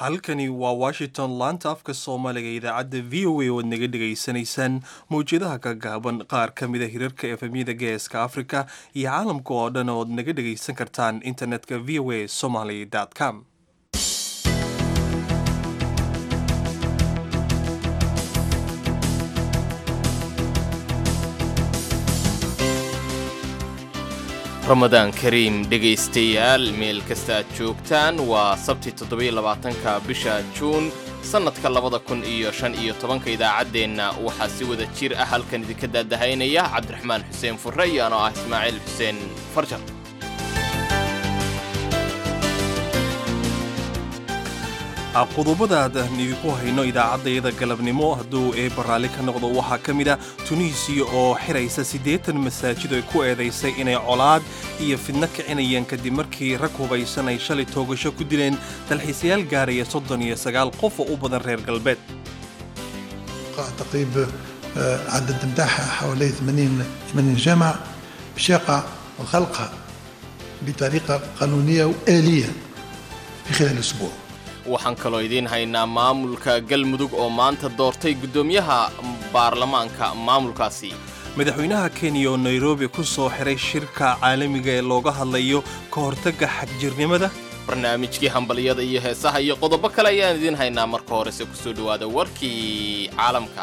halkani waa washington laanta afka soomaaliga idaacadda v o a oad naga dhegaysanaysaan mawjadaha ka gaaban qaar ka mida hirarka efemyada geeska africa iyo caalamka oo dhan ood naga dhegaysan kartaan internetka v o a somaly com ramadaan kariim dhegaystayaal meel kasta aad joogtaan waa sabti toddobaiylabaatanka bisha juun sannadka labada kun iyo shan iyo tobanka idaacaddeenna waxaa si wada jir ah halkan idinka daadahaynaya cabdiraxmaan xuseen furre iyo anoo ah ismaaciil xuseen farjar qodobadaad idinku hayno idaacaddayada galabnimo hadduu eebba raalli ka noqdo waxaa ka mid a tunisiya oo xiraysa siddeetan masaajid ay ku eedaysay inay colaad iyo fidno kicinayaan kadib markii rag hubaysan ay shalay toogasho ku dileen dalxiisayaal gaaraya soddon iyo sagaal qof oo u badan reer galbeed تقريب عدد متاعها حوالي 80 80 جامعة باش يقع خلقها بطريقة قانونية وآلية في خلال أسبوع waxaan kaloo idiin haynaa maamulka galmudug oo maanta doortay guddoomiyaha baarlamaanka maamulkaasi madaxweynaha kenya oo nairobi ku soo xiray shirka caalamiga ee looga hadlayo ka hortagga xagjirnimada barnaamijkii hambalyada iyo heesaha iyo qodobo kale ayaan idiin haynaa marka horese kusoo dhowaada warkii caalamka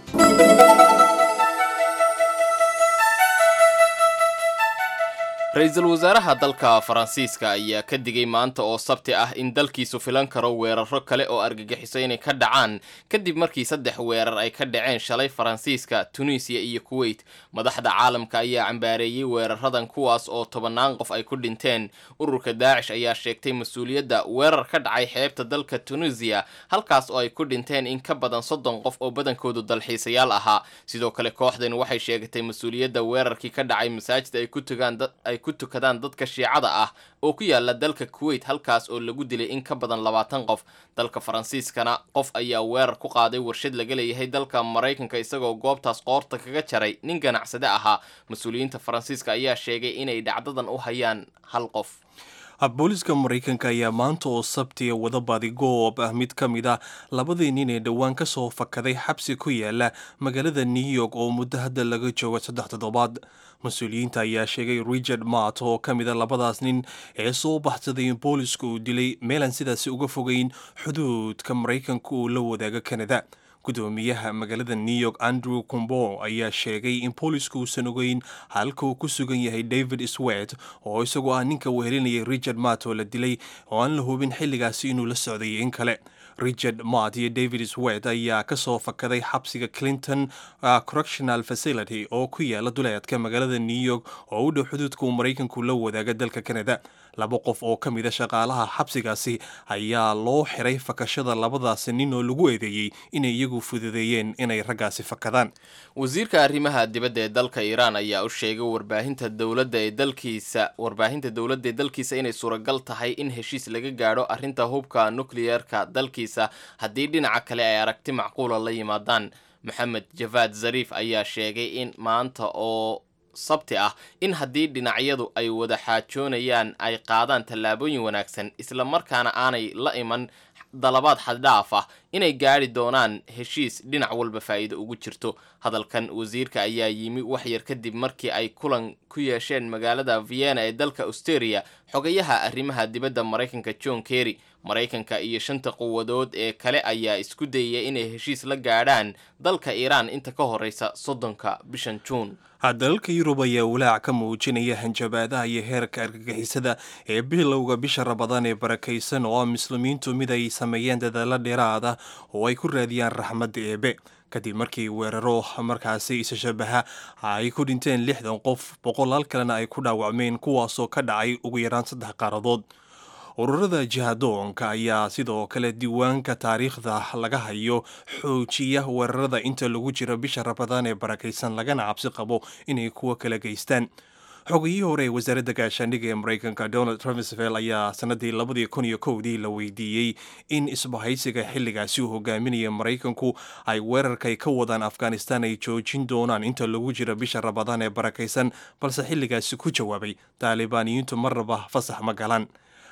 ra-iisul wasaaraha dalka faransiiska ayaa ka digay maanta oo sabti ah in dalkiisu filan karo weeraro kale oo argagixiso inay ka dhacaan kadib markii saddex weerar ay ka dhaceen shalay faransiiska tunisiya iyo kuweyt madaxda caalamka ayaa cambaareeyey weeraradan kuwaas oo tobannaan qof ay ku dhinteen ururka daacish ayaa sheegtay mas-uuliyadda weerar ka dhacay xeebta dalka tunisiya halkaas oo ay ku dhinteen in ka badan soddon qof oo badankoodu dalxiisayaal ahaa sidoo kale kooxdan waxay sheegatay mas-uuliyadda weerarkii ka dhacay masaajid ay ku tugaan ku tukadaan dadka shiicada ah oo ku yaala dalka kuweyt halkaas oo lagu dilay in ka badan labaatan qof dalka faransiiskana qof ayaa weerar ku qaaday warshad laga leeyahay dalka maraykanka isagoo goobtaas qoorta kaga jaray nin ganacsade ahaa mas-uuliyiinta faransiiska ayaa sheegay inay dhacdadan u hayaan hal qof booliska maraykanka ayaa maanta oo sabtiya wada badigoob ah mid ka mid ah labadii nin ee dhowaan ka soo fakaday xabsi ku yaala magaalada new york oo muddo hadda laga jooga saddex toddobaad mas-uuliyiinta ayaa sheegay richard mart oo ka mid a labadaas nin ee soo baxsaday in boolisku uu dilay meelaan sidaasi uga fogeyn xuduudka maraykanka uu la wadaago kanada gudoomiyaha magaalada new york andrew combo ayaa sheegay in boolisku uusan ogeyn halka uu ku sugan yahay david swet oo isagoo ah ninka wehelinayay richard mart oo la dilay oo aan la hubin xilligaasi inuu la socday in kale richard mart iyo david swet ayaa ka soo fakaday xabsiga clinton correctional facility oo ku yaala duleedka magaalada new york oo u dhow xuduudka uu maraykanku la wadaaga dalka canada laba qof oo ka mida shaqaalaha xabsigaasi ayaa loo xiray fakashada labadaasi nin oo lagu eedeeyey inay iyagu fududeeyeen inay raggaasi fakadaan wasiirka arrimaha dibadda ee dalka iiraan ayaa u sheegay warbaahinta dowladda ee dalkiisa warbaahinta dowladda ee dalkiisa inay suuragal tahay in heshiis laga gaadho arrinta hubka nukliyeerka dalkiisa haddii dhinaca kale ay aragti macquula la yimaadaan maxamed javaad zariif ayaa sheegay in maanta oo sabti ah in haddii dhinacyadu ay wada xaajoonayaan ay qaadaan tallaabooyin wanaagsan isla markaana aanay la iman dalabaad xaddhaaf ah inay gaadhi doonaan heshiis dhinac walba faa'iido ugu jirto hadalkan wasiirka ayaa yimi wax yar kadib markii ay kulan ku yeesheen magaalada vienna ee dalka austeria xogayaha arrimaha dibadda maraykanka john kerry maraykanka iyo shanta quwadood ee kale ayaa isku dayaya inay heshiis la gaadhaan dalka iiraan inta ka horeysa soddonka bishan juun dalalka yurub ayaa walaac ka muujinaya hanjabaadaha iyo heerka argagixisada ee bilowga bisha rabadaan ee barakaysan oo ah muslimiintu mid ay sameeyeen dadaalo dheeraada oo ay ku raadiyaan raxmadda eebe kadib markii weeraro markaasi isa shabaha ay ku dhinteen lixdan qof boqolaal kalena ay ku dhaawacmeen kuwaasoo ka dhacay ugu yaraan saddex qaaradood ururada jihadoonka ayaa sidoo kale diiwaanka taariikhda laga hayo xoojiya weerarada inta lagu jiro bisha rabadaan ee barakaysan lagana cabsi qabo inay kuwa kala geystaan xogiyihii hore ee wasaaradda gaashaandhigga ee maraykanka donald trumsvel ayaa sanadii labadii kun iyo kowdii la weydiiyey in isbahaysiga xilligaasi uu hogaaminaya maraykanku ay weerarkay ka wadaan afghanistan ay joojin doonaan inta lagu jiro bisha rabadaan ee barakaysan balse xilligaasi ku jawaabay taalibaaniyiintu marnaba fasax ma galan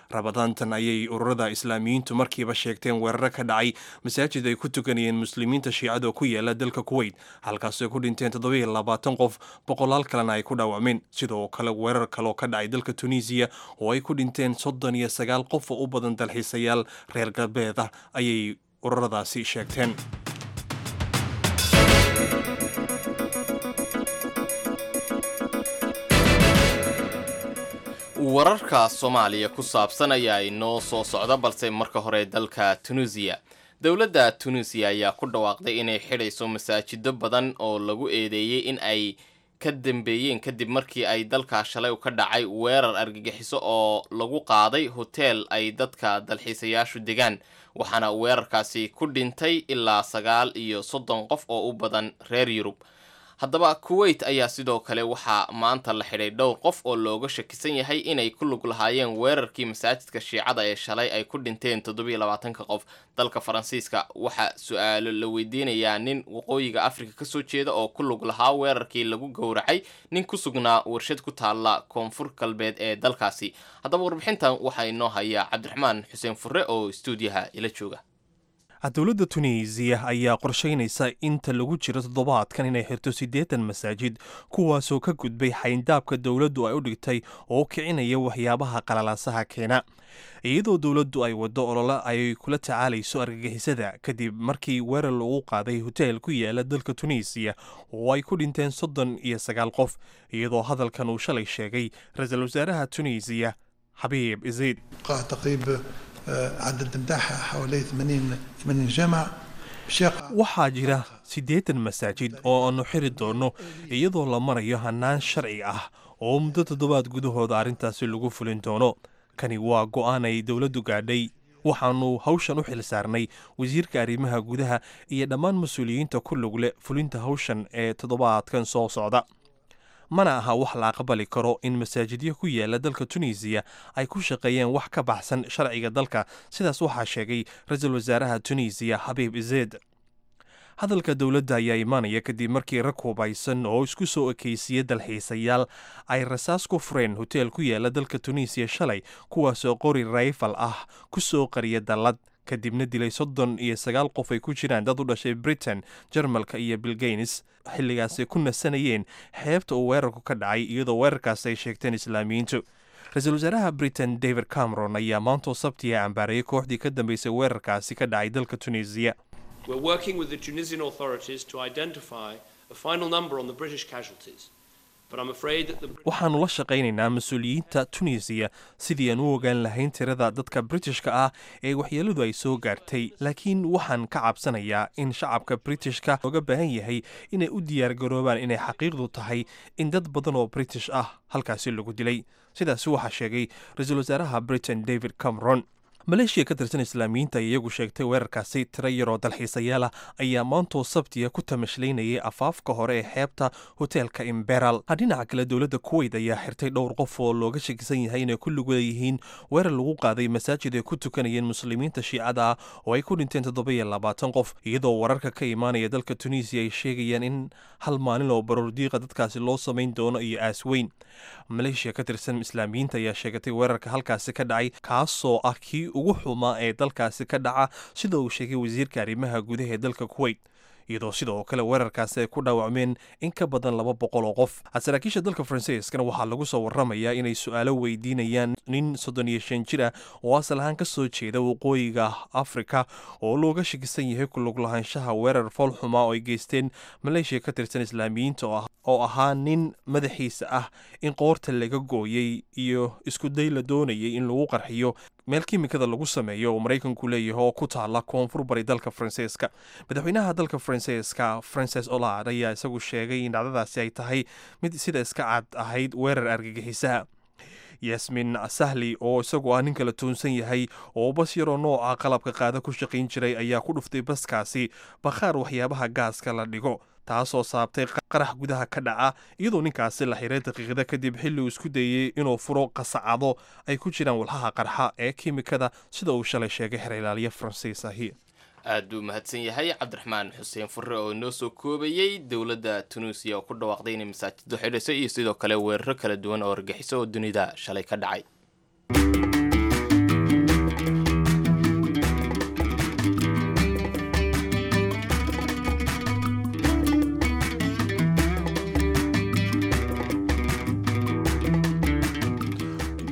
rabadaantan ayay ururada islaamiyiintu markiiba sheegteen weeraro ka dhacay masaajid ay ku tukanayeen muslimiinta shiicada oo ku yaala dalka kuweyt halkaasoo ay ku dhinteen toddobiyo labaatan qof boqolaal kalena ay ku dhaawacmeen sidoo kale weerar kaleoo ka dhacay dalka tunisiya oo ay ku dhinteen soddon iyo sagaal qof oo u badan dalxiisayaal reer galbeed ah ayay ururadaasi sheegteen wararka soomaaliya ku saabsan ayaa inoo soo socda balse marka hore dalka tunisiya dowladda tunisiya ayaa ku dhawaaqday inay xidhayso masaajido badan oo lagu eedeeyey in ay ka dambeeyeen kadib markii ay dalka shalay ka dhacay weerar argagixiso oo lagu qaaday hoteel ay dadka dalxiisayaashu degaan waxaana weerarkaasi ku dhintay ilaa sagaal iyo soddon qof oo u badan reer yurub haddaba kuweyt ayaa sidoo kale waxaa maanta la xidhay dhowr qof oo looga shakisan yahay inay ku lug lahaayeen weerarkii masaajidka shiicada ee shalay ay ku dhinteen toddobiyo labaatanka qof dalka faransiiska waxaa su-aalo la weydiinayaa nin waqooyiga afrika kasoo jeeda oo ku lug lahaa weerarkii lagu gowracay nin ku sugnaa warshad ku taalla koonfur galbeed ee dalkaasi haddaba warbixintan waxaa inoo hayaa cabdiraxmaan xuseen furre oo stuudiyaha ila jooga dowladda tunisiya ayaa qorshaynaysa inta lagu jiro toddobaadkan inay xirto siddeetan masaajid kuwaasoo ka gudbay xayndaabka dowladdu ay u dhigtay oo kicinaya waxyaabaha qalalaasaha keena iyadoo dowladdu ay waddo olole ay kula tacaalayso argagixisada kadib markii weerar lagu qaaday hoteel ku yaala dalka tunisiya oo ay ku dhinteen soddon iyo sagaal qof iyadoo hadalkan uu shalay sheegay ra-iisul wasaaraha tunisiya xabiib isiid تقريب عدد متاعها حوالي 80 80 جامع بشاقة waxaa jira siddeetan masaajid oo aanu xiri doonno iyadoo la marayo hannaan sharci ah oo muddo toddobaad gudahooda arrintaasi lagu fulin doono kani waa go'aan ay dowladdu gaadhay waxaannu hawshan u xil saarnay wasiirka arrimaha gudaha iyo dhammaan mas-uuliyiinta ku lug leh fulinta hawshan ee toddobaadkan soo socda mana aha wax la aqbali karo in masaajidyo ku yaala dalka tunisiya ay ku shaqeeyeen wax ka baxsan sharciga dalka sidaas waxaa sheegay ra-iisul wasaaraha tunisiya xabiib izeed hadalka dowladda ayaa imaanaya kadib markii rag hubaysan oo isku soo ekaysiya dalxiisayaal ay rasaas ku fureen hoteel ku yaala dalka tunisiya shalay kuwaasoo qori rayfal ah ku soo qariya dallad kadibna dilay soddon iyo sagaal qof ay ku jiraan dad u dhashay britain jarmalka iyo bilgaynes xilligaasay ku nasanayeen xeebta uu weerarku ka dhacay iyadoo weerarkaas ay sheegteen islaamiyiintu ra-iisul wasaaraha britain david cameron ayaa maantoo sabtiga cambaarayay kooxdii ka dambeysay weerarkaasi ka dhacay dalka tunisiya We're working with the Tunisian authorities to identify a final number on the British casualties. But I'm afraid that the waxaannu la shaqaynaynaa mas-uuliyiinta tunisiya sidii aan u ogaan lahayn tirada dadka britishka ah ee waxyeeladu ay soo gaartay laakiin waxaan ka cabsanayaa in shacabka britishka looga baahan yahay inay u diyaargaroobaan inay xaqiiqdu tahay in dad badan oo british ah halkaasi lagu dilay sidaasi waxaa sheegay ra-iisul wasaaraha britain david cameron maleeshiya ka tirsan islaamiyiinta ay iyagu sheegtay weerarkaasi tiro yaroo dalxiisayaal ah ayaa maantoo sabtiya ku tamashlaynayay afaafka hore ee xeebta hoteelka imberal dhinaca kale dowladda kuweyt ayaa xirtay dhowr qof oo looga shakisan yahay inay ku lug leeyihiin weerar lagu qaaday masaajid ay ku tukanayeen muslimiinta shiicada ah oo ay ku dhinteen toddoba-iyo labaatan qof iyadoo wararka ka imaanaya dalka tunisiya ay sheegayaan in hal maalin oo baroordiiqa dadkaasi loo samayn doono iyo aasweyn maleeshiya ka tirsan islaamiyiinta ayaa sheegatay weerarka halkaasi ka dhacay kaasoo ah kii ugu xumaa ee dalkaasi ka dhaca sida uu sheegay wasiirka arrimaha gudaha ee dalka kuweyt iyadoo sidoo kale weerarkaasi ay ku dhaawacmeen in ka badan laba boqol oo qof saraakiisha dalka faransiiskana waxaa lagu soo waramayaa inay su-aalo weydiinayaan nin soddon iyo shan jir ah oo asal ahaan ka soo jeeda waqooyiga afrika oo looga shakisan yahay ku lug lahaanshaha weerar foolxuma oo ay geysteen maleeshiya ka tirsan islaamiyiinta oo ahaa nin madaxiisa ah in qoorta laga gooyey iyo isku day la doonayay in lagu qarxiyo meel kimikada lagu sameeyo oo maraykanku leeyahay oo ku taala koonfur bari dalka faransiiska madaxweynaha dalka faransiiska frances olard ayaa isagu sheegay in dhacdadaasi ay tahay mid sida iska cad ahayd weerar argagixisaha yasmin sahli oo isagu ah nin kala toonsan yahay oo bas yaroo nooca qalabka qaada ku shaqayn jiray ayaa ku dhuftay baskaasi bakhaar waxyaabaha gaaska la dhigo taasoo saabtay qarax gudaha ka dhaca iyadoo ninkaasi la xiray daqiiqada kadib xilli uu isku dayey inuu furo qasacado ay ku jiraan walhaha qarxa ee kimikada sida uu shalay sheegay xeerilaaliye faransiis ahi aad buu mahadsan yahay cabdiraxmaan xuseen furre oo inoo soo koobayey dowladda tunuusiya oo ku dhawaaqday inay masaajido xidhayso iyo sidoo kale weeraro kala duwan oo argaxiso oo dunida shalay ka dhacay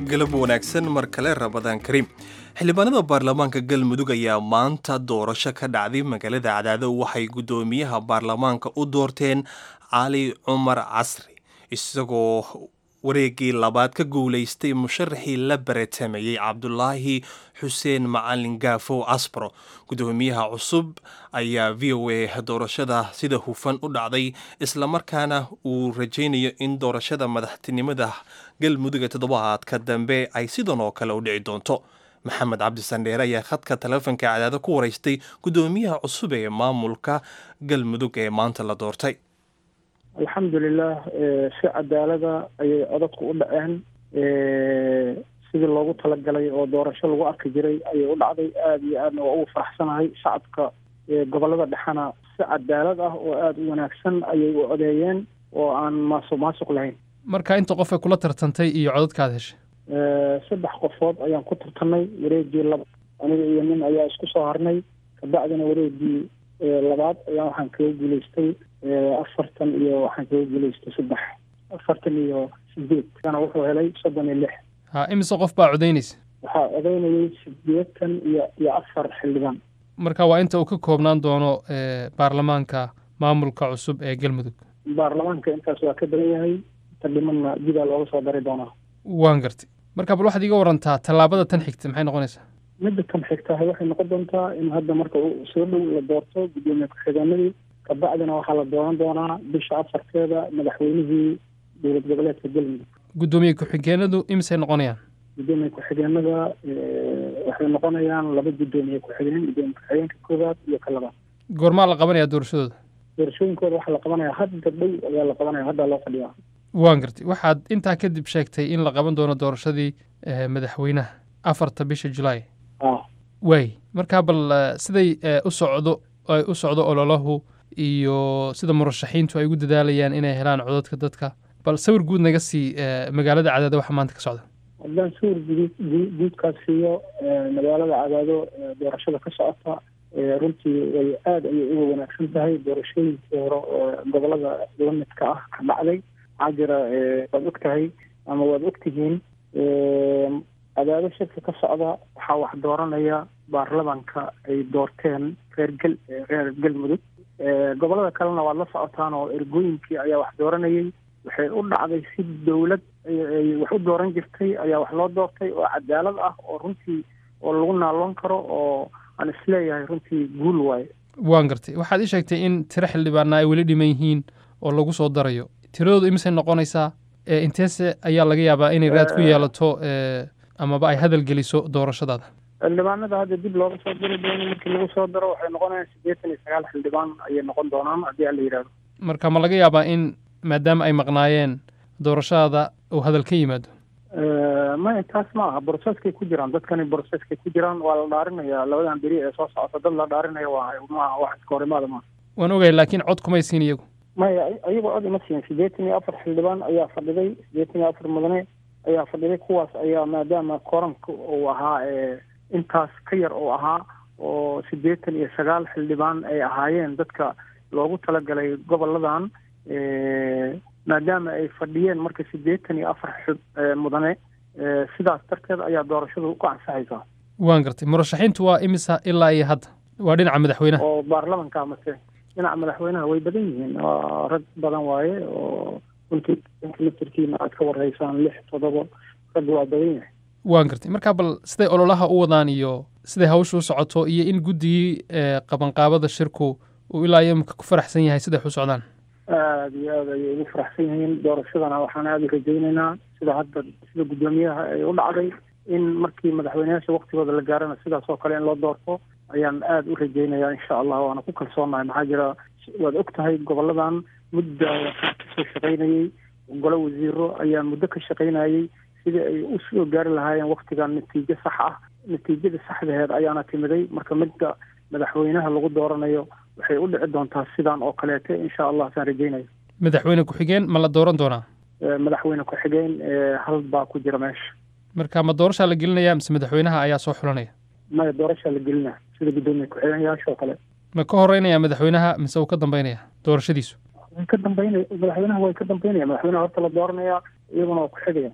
galab wanaagsan mar kale rabadaan kariim xildhibaanada baarlamaanka galmudug ayaa maanta doorasho ka dhacday magaalada cadaado waxay guddoomiyaha baarlamaanka u doorteen cali cumar casri isagoo wareegii labaad ka guulaystay musharaxii la baratamayey cabdulaahi xuseen macalin gaafow casbro guddoomiyaha cusub ayaa v o a doorashada sida hufan u dhacday islamarkaana uu rajaynayo in doorashada madaxtinimada galmudug ee toddobaadka dambe ay sidan oo kale u dhici doonto maxamed cabdisandheere ayaa khadka taleefonka cadaado ku waraystay guddoomiyaha cusub ee maamulka galmudug ee maanta la doortay alxamdulilah si cadaalada ayay codadku u dhaceen sidii loogu talagalay oo doorasho lagu arki jiray ayay u dhacday aada iyo aadna waa ugu faraxsanahay shacabka gobolada dhexena si cadaalad ah oo aada u wanaagsan ayay u codeeyeen oo aan maasuq maasuq lahayn marka inta qof ay kula tartantay iyo codadkaad heshay saddex qofood ayaan ku tartanay wareegii laba aniga iyo nin ayaa isku soo harnay kabacdina wareegii labaad ayaa waxaan kaga guulaystay afartan iyo waxaan kaga guulaystay saddex afartan iyo sideed kana wuxuu helay soddon iyo lix ha imise qof baa codaynaysa waxaa codaynayay sideetan iyo iyo afar xildhibaan marka waa inta uu ka koobnaan doono baarlamaanka maamulka cusub ee galmudug baarlamaanka intaas waa ka badan yahay inta dhimanna dibaa looga soo dari doonaa waan gartay marka bal waxaad iga warantaa tallaabada tan xigta maxay noqonaysaa midda tan xigtahay waxay noqon doontaa in hadda marka uu soo dhow la doorto guddoomiye ku-xigeenadii kabacdina waxaa la dooran doonaa bisha afarteeda madaxweynihii dowlad goboleedka galmudug guddoomiye ku-xigeenadu imisay noqonayaan guddoomiye ku-xigeenada waxay noqonayaan laba guddoomiye ku-xigeen guddoomiye ku-xigeenka koowaad iyo ka labaad goormaa la qabanayaa doorashadooda doorashooyinkooda waxaa la qabanaya hadda dhow ayaa la qabanaya hadda loo fadhiyaa waan gartay waxaad intaa kadib sheegtay in la qaban doono doorashadii madaxweynaha afarta bisha julaay waay markaa bal siday u socdo ay u socdo ololahu iyo sida murashaxiintu ay ugu dadaalayaan inay helaan codadka dadka bal sawir guud naga sii magaalada cadaado waxa maanta ka socda haddaan sawir guud guudkaas siiyo magaalada cadaado doorashada ka socota runtii way aada ayay uga wanaagsan tahay doorashooyinkii hore oo gobolada la midka ah ka dhacday maxaa jira waad og tahay ama waad ogtihiin cadaado shirka ka socda waxaa wax dooranaya baarlamanka ay doorteen reer gel reer galmudug gobolada kalena waad la socotaan oo ergooyinkii ayaa wax dooranayay waxay u dhacday si dowlad ay wax u dooran jirtay ayaa wax loo doortay oo cadaalad ah oo runtii oo lagu naaloon karo oo aan isleeyahay runtii guul waaye waan gartay waxaad ii sheegtay in tiro xildhibaana ay weli dhiman yihiin oo lagu soo darayo tiradoodu imisay noqonaysaa inteese ayaa laga yaabaa inay raad ku yeelato amaba ay hadal geliso doorashadaada xildhibaanada hadda dib looga soo diri doono markii lagu soo daro waxay noqonayaan siddeetan iyo sagaal xildhibaan ayay noqon doonaan haddii aan la yidhahdo marka ma laga yaabaa in maadaama ay maqnaayeen doorashadaada uu hadal ka yimaado maya taas ma aha broceskay ku jiraan dadkani broceskay ku jiraan waa la dhaarinaya labadan beri ee soo socota dad la dhaarinaya waa maaha wax iska horimaada maaha waan ogahay laakiin cod kumay siin iyagu maya iyagoo cod ima siin siddeetan iyo afar xildhibaan ayaa fadhiday siddeetan iyo afar mudane ayaa fadhiday kuwaas ayaa maadaama koranka uu ahaa intaas ka yar uu ahaa oo siddeetan iyo sagaal xildhibaan ay ahaayeen dadka loogu talagalay goboladan maadaama ay fadhiyeen marka siddeetan iyo afar xub mudane sidaas darteed ayaa doorashadu ku ansaxaysaa waan gartay murashaxiintu waa imisa ilaa iyo hadda waa dhinaca madaxweynaha oo baarlamanka mase dhinaca madaxweynaha way badan yihiin waa rag badan waaye oo runtii mitirkiina aad ka warhaysaan lix toddoba rag waa badan yahay waan gartay markaa bal siday ololaha u wadaan iyo siday hawshu u socoto iyo in guddigii qabanqaabada shirku uu ilaa iyo imika ku faraxsan yahay siday u socdaan aada iyo aada ayay ugu faraxsan yihiin doorashadana waxaan aada u rajaynaynaa sida hadda sida guddoomiyaha ay u dhacday in markii madaxweyneyaasha waktigooda la gaarana sidaas oo kale in loo doorto ayaan aada u rajaynayaa insha allah waana ku kalsoonahay maxaa jira waad og tahay goboladan mudda waxaa kasoo shaqaynayey golo wasiiro ayaa muddo ka shaqaynayey sidii ay u soo gaari lahaayeen waktigan natiijo sax ah natiijada saxdaheed ayaana timiday marka midda madaxweynaha lagu dooranayo waxay u dhici doontaa sidan oo kaleete insha allah saan rajaynayo madaxweyne ku-xigeen ma la dooran doonaa madaxweyne ku-xigeen hal baa ku jira meesha marka ma doorashaa la gelinaya mise madaxweynaha ayaa soo xulanaya maya doorashaa la gelinaa sida guddoomiye ku-xigeenyaasha oo kale ma ka horeynaya madaxweynaha mise uu ka dambeynaya doorashadiisu way ka dambeynaya madaxweynaha way ka dambeynaya madaxweynaha horta la dooranaya iyaguna waa ku xigaya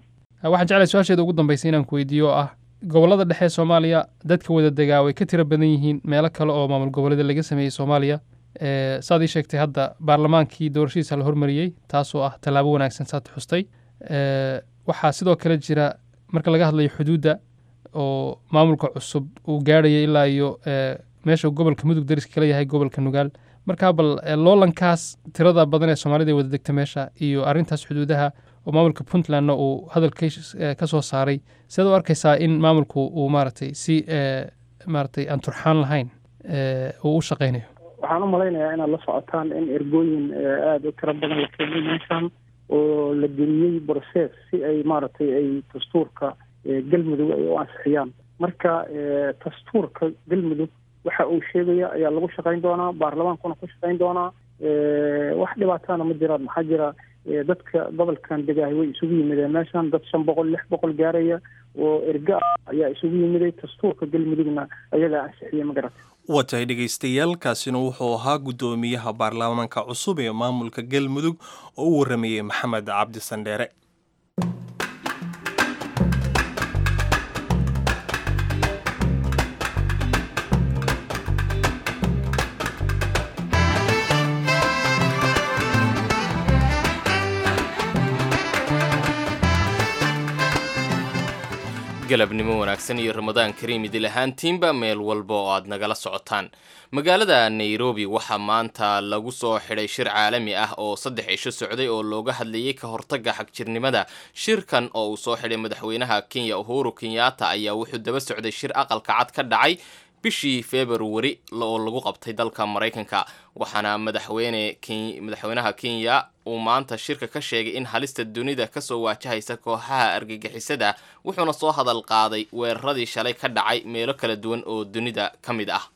waxaan jeclay su-aasheeda ugu dambaysa inaan ku weydiiyo oo ah gobollada dhexe ee soomaaliya dadka wada degaa way ka tiro badan yihiin meelo kale oo maamul goboleeda laga sameeyey soomaaliya saad ii sheegtay hadda baarlamaankii doorashadiisa la hormariyey taasoo ah tallaabo wanaagsan saad xustay waxaa sidoo kale jira marka laga hadlayo xuduudda oo maamulka cusub uu gaadhaya ilaa iyo meesha gobolka mudug dariska kala yahay gobolka nugaal markaa bal loolankaas tirada badan ee soomaalida ay wada degta meesha iyo arrintaas xuduudaha oo maamulka puntlandna uu hadalka ka soo saaray sidaad u arkaysaa in maamulku uu maaragtay si maaragtay aan turxaan lahayn uu u shaqaynayo waxaan u malaynayaa inaad la socotaan in ergooyin aada u tiro badan la keenay meeshan oo la geliyey process si ay maaragtay ay dastuurka galmudug ay u ansixiyaan marka dastuurka galmudug waxa uu sheegaya ayaa lagu shaqayn doonaa baarlamaankuna ku shaqayn doonaa wax dhibaatana ma jiraan maxaa jira dadka gobolkan degaahay way isugu yimideen meeshan dad shan boqol lix boqol gaaraya oo erga ah ayaa isugu yimiday dastuurka galmudugna ayagaa ansixiyey ma garata waa tahay dhegaystayaal kaasina wuxuu ahaa guddoomiyaha baarlamaanka cusub ee maamulka galmudug oo u warramayey maxamed cabdi sandheere galabnimo wanaagsan iyo ramadaan kariim idil ahaantiinba meel walba oo aad nagala socotaan magaalada nairobi waxaa maanta lagu soo xidhay shir caalami ah oo saddex cisho socday oo looga hadlayay ka hortagga xagjirnimada shirkan oo uu soo xidhay madaxweynaha kenya uhuru kenyatta ayaa wuxuu daba socday shir aqalka cad ka dhacay bishii februari oo lagu qabtay dalka maraykanka waxaana madaxweyne madaxweynaha kenya uu maanta shirka ka sheegay in halista dunida kasoo waajahaysa kooxaha argagixisada wuxuuna soo hadal qaaday weeraradii shalay ka dhacay meelo kala duwan oo dunida ka mid ah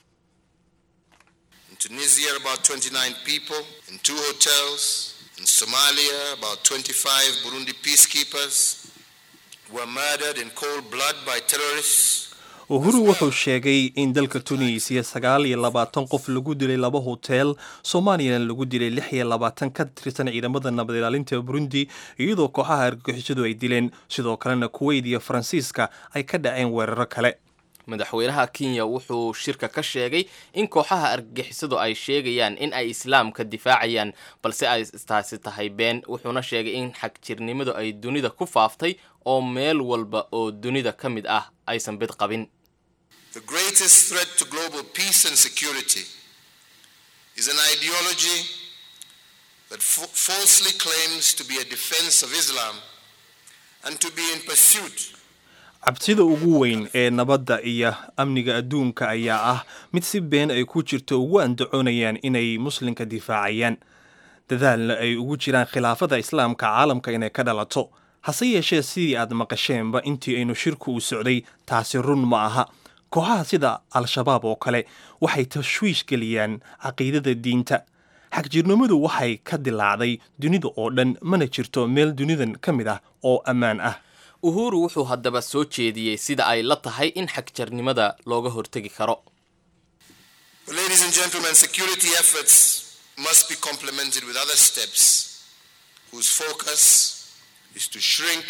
Tunisia, about 29 people in two hotels. In Somalia, about 25 Burundi peacekeepers were murdered in cold blood by terrorists. uhuru wuxuu sheegay in dalka tunisiya sagaal iyo labaatan qof lagu dilay laba hotel soomaaliyana lagu dilay lix iyo labaatan ka tirsan ciidamada nabad ilaalinta burundi iyadoo kooxaha argagixisadu ay dileen sidoo kalena kuweyt iyo faransiiska ay ka dhaceen weeraro kale madaxweynaha kenya wuxuu shirka ka sheegay in kooxaha argagixisadu ay sheegayaan in ay islaamka difaacayaan balse ay taasi tahay been wuxuuna sheegay in xagjirnimadu ay dunida ku faaftay oo meel walba oo dunida ka mid ah aysan bid qabin The greatest threat to global peace and security is an ideology that f- falsely claims to be a defense of Islam and to be in pursuit cabsida ugu weyn ee nabadda iyo amniga adduunka ayaa ah mid si been ay ku jirto ugu andacoonayaan inay muslimka difaacayaan dadaalna ay ugu jiraan khilaafada islaamka caalamka inay ka dhalato hase yeeshee sidii aad maqasheenba intii aynu shirku u socday taasi run ma aha kooxaha sida al-shabaab oo kale waxay tashwiish geliyaan caqiidada diinta xagjirnimadu waxay ka dilaacday dunida oo dhan mana jirto meel dunidan ka mid ah oo ammaan ah uhuru wuxuu haddaba soo jeediyey sida ay la tahay in xagjarnimada looga hortegi karo Well, ladies and gentlemen, security efforts must be complemented with other steps whose focus is to shrink,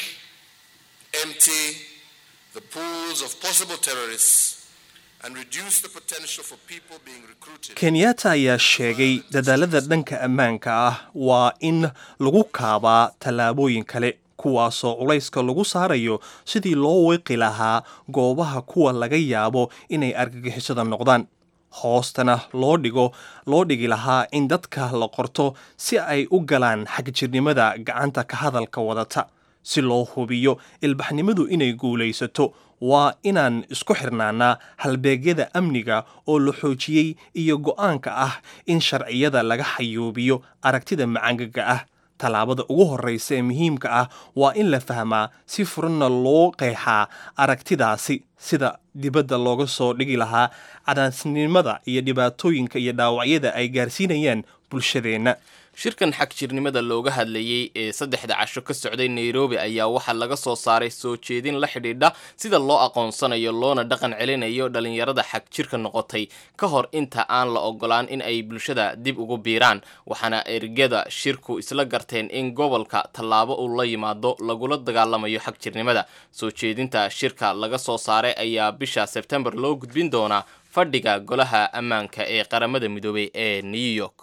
empty the pools of possible terrorists and reduce the potential for people being recruited. kenyatta ayaa sheegay dadaalada dhanka ammaanka ah waa in lagu kaabaa tallaabooyin kale kuwaasoo culayska lagu saarayo sidii loo weeqi lahaa goobaha kuwa laga yaabo inay argagixisada noqdaan hoostana loo dhigo loo dhigi lahaa in dadka la qorto si ay u galaan xagjirnimada gacanta ka hadalka wadata si loo hubiyo ilbaxnimadu inay guulaysato waa inaan isku xirnaanaa halbeegyada amniga oo la xoojiyey iyo go'aanka ah in sharciyada laga xayuubiyo aragtida macangaga ah tallaabada ugu horreysa ee muhiimka ah waa in la fahmaa si furanna loo qeexaa aragtidaasi sida dibadda looga soo dhigi lahaa cadaasnimada iyo dhibaatooyinka iyo dhaawacyada ay gaarsiinayaan bulshadeenna shirkan xagjirnimada looga hadlayey ee saddexda casho ka socday nairobi ayaa waxaa laga soo saaray soo jeedin la xidhiidha sida loo aqoonsanayo loona dhaqan celinayo dhalinyarada xagjirka noqotay ka hor inta aan la ogolaan in ay bulshada dib ugu biiraan waxaana ergada shirku isla garteen in gobolka tallaabo uu la yimaado lagula dagaalamayo xagjirnimada soo jeedinta shirka laga soo saaray ayaa bisha sebtembar loo gudbin doonaa fadhiga golaha ammaanka ee qaramada midoobay ee new york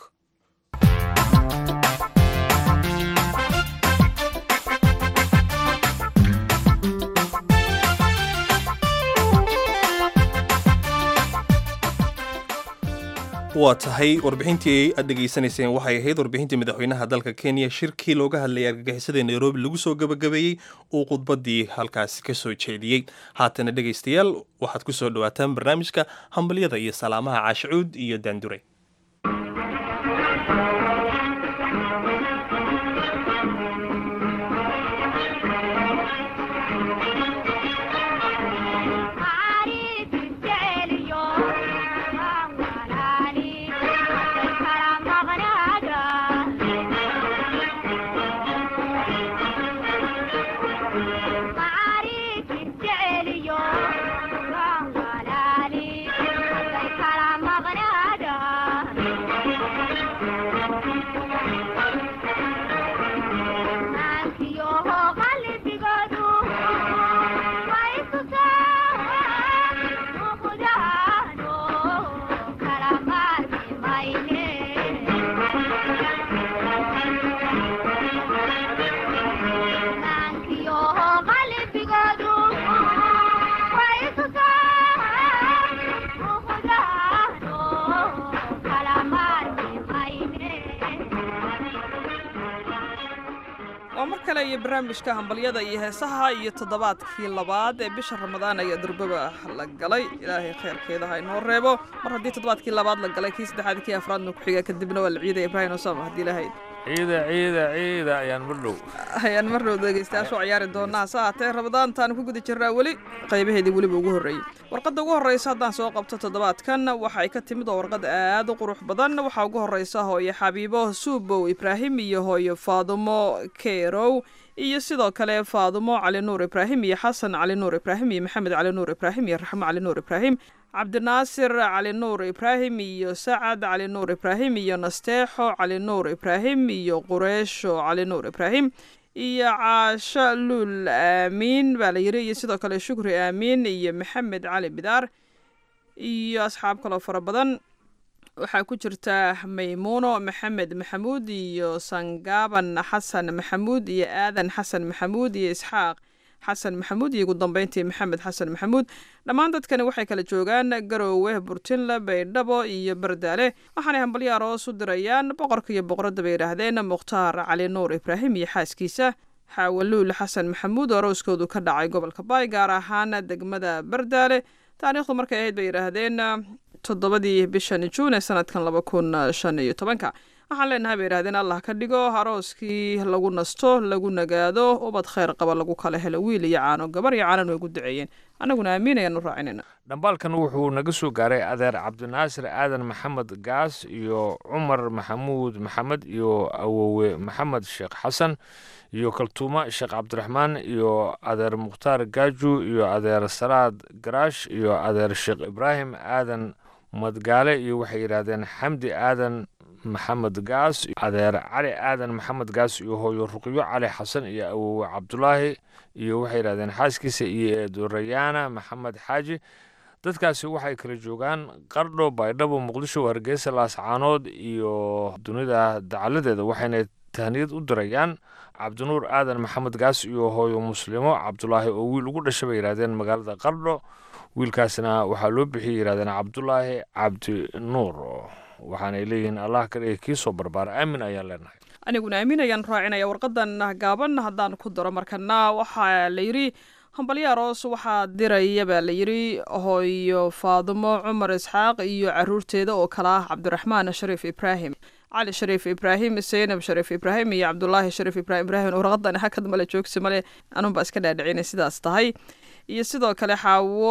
waa tahay warbixintii aad dhegaysanayseen waxay ahayd warbixintii madaxweynaha dalka kenya shirkii looga hadlayay argagixisada nairobi lagu soo gabagabeeyey uu khudbaddii halkaasi ka soo jeediyey haatana dhegaystayaal waxaad ku soo dhawaataan barnaamijka hambalyada iyo salaamaha caashicuud iyo daandure waa mar kale iyo barnaamijka hambalyada iyo heesaha iyo toddobaadkii labaad ee bisha ramadaan ayaa durbaba la galay ilaahay khayrkeeda ha inoo reebo mar haddii toddobaadkii labaad la galay kii saddexaad kii afraadna ku xiga kadibna waa la ciidaya ibraahim osama haddii ilahayd ciida ciida ciida ayaan mar dhow ayaan mar dhow dhegeystayaashu ciyaari doonaa hase haatee ramadaantaan ku guda jirnaa weli qaybaheedii weliba ugu horreeyey warqadda ugu horreysa haddaan soo qabto toddobaadkan waxay ka timid oo warqad aad u qurux badan waxaa ugu horreysa hooyo xabiibo suubow ibraahim iyo hooyo faadumo kerow iyo sidoo kale faadumo cali nuur ibraahim iyo xasan cali nuur ibraahim iyo maxamed cali nuur ibraahim iyo raxmo cali nuur ibraahim cabdinaasir cali nuur ibraahim iyo sacad cali nuur ibraahim iyo nasteexo cali nuur ibraahim iyo qureesho cali nuur ibraahim iyo caasho luul aamiin baa la yiri iyo sidoo kale shukri aamiin iyo maxamed cali bidaar iyo asxaab kaloo fara badan waxaa ku jirta maymuuno maxamed maxamuud iyo sangaaban xasan maxamuud iyo aadan xasan maxamuud iyo isxaaq xasan maxamuud iyo ugu dambeyntii maxamed xasan maxamuud dhammaan dadkani waxay kala joogaan garoowe burtinle baydhabo iyo bardaale waxaanay hambalyo aroos u dirayaan boqorka iyo boqoradda bay yidhaahdeen mukhtaar cali nuur ibraahim iyo xaaskiisa xaawaluul xasan maxamuud oo arooskoodu ka dhacay gobolka baay gaar ahaan degmada bardaale taariikhdu markay ahayd bay yidhaahdeen toddobadii bishan juun ee sanadkan laba kun shan iyo tobanka waxaan leenahay bay yidhahdeen allah ka dhigo arooskii lagu nasto lagu nagaado ubad khayr qaba lagu kala helo wiil iyo caano gabar iyo caanan way gu duceeyeen annaguna aamiin ayaan u raacinayna dhambaalkan wuxuu naga soo gaaray adeer cabdinaasir aadan maxamed gaas iyo cumar maxamuud maxamed iyo awowe maxamed sheekh xasan iyo kaltuuma sheekh cabdiraxmaan iyo adeer mukhtaar gaaju iyo adeer salaad garaash iyo adeer sheekh ibraahim aadan madgaale iyo waxay yidhaahdeen xamdi aadan maxamed gaas adeer cali aadan maxamed gaas iyo hooyo ruqyo cali xasan iyo awowe cabdulaahi iyo waxay yidhahdeen xaaskiisa iyo eedorayaana maxamed xaaji dadkaasi waxay kala joogaan qardho baydhabo muqdisho hargeysa laascaanood iyo dunida dacaladeeda waxayna tahniyad u dirayaan cabdinuur aadan maxamed gaas iyo hooyo muslimo cabdulaahi oo wiil ugu dhashay bay yidhahdeen magaalada qardho wiilkaasna waxaa loo bixiyay yidhahdeen cabdulaahi cabdinuur waxaanay leeyihiin allah ka dhigay kii soo barbaara aamin ayaan leenahay aniguna aamin ayaan raacinaya warqadan gaaban haddaan ku daro markana waxaa la yidhi hambalyo aroos waxaa diraya baa la yidhi hooyo faadumo cumar isxaaq iyo caruurteeda oo kala ah cabdiraxmaan shariif ibraahim cali shariif ibraahim seynab shariif ibraahim iyo cabdulaahi shariif ibrahim ibraahim warqadan hakad male joogsi male anunbaa iska dhaadhicinay sidaas tahay iyo sidoo kale xaawo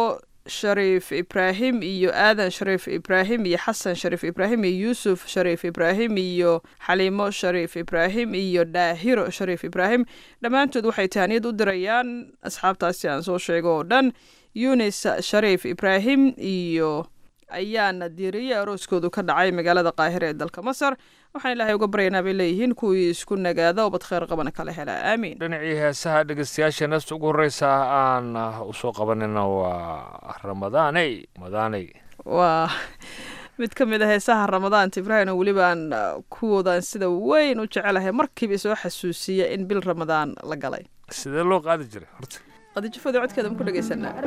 shariif ibraahim iyo aadan shariif ibraahim iyo xasan shariif ibraahim iyo yuusuf shariif ibraahim iyo xaliimo shariif ibraahim iyo dhaahiro shariif ibraahim dhammaantood waxay tahaniyad u dirayaan asxaabtaasi aan soo sheego oo dhan yunis shariif ibraahim iyo ayaana diiriye arooskoodu ka dhacay magaalada qaahira ee dalka masar waxaan ilaahay uga baryaynaa bay leeyihiin kuwii isku nagaada oo bad kheyr qabana kala hela aamiin dhinacii heesaha dhegeystayaasha neesta ugu horreysa aan usoo qabanina waa ramadaaney madaaney waa mid ka mid a heesaha ramadaanta ibraahim oo weliba aan kuwoodaan sida weyn u jecelahay markiiba soo xasuusiya in bil ramadaan la galay sidee loo qaadi jiray horta qadijafooda codkeeda ma ku dhegeysanaa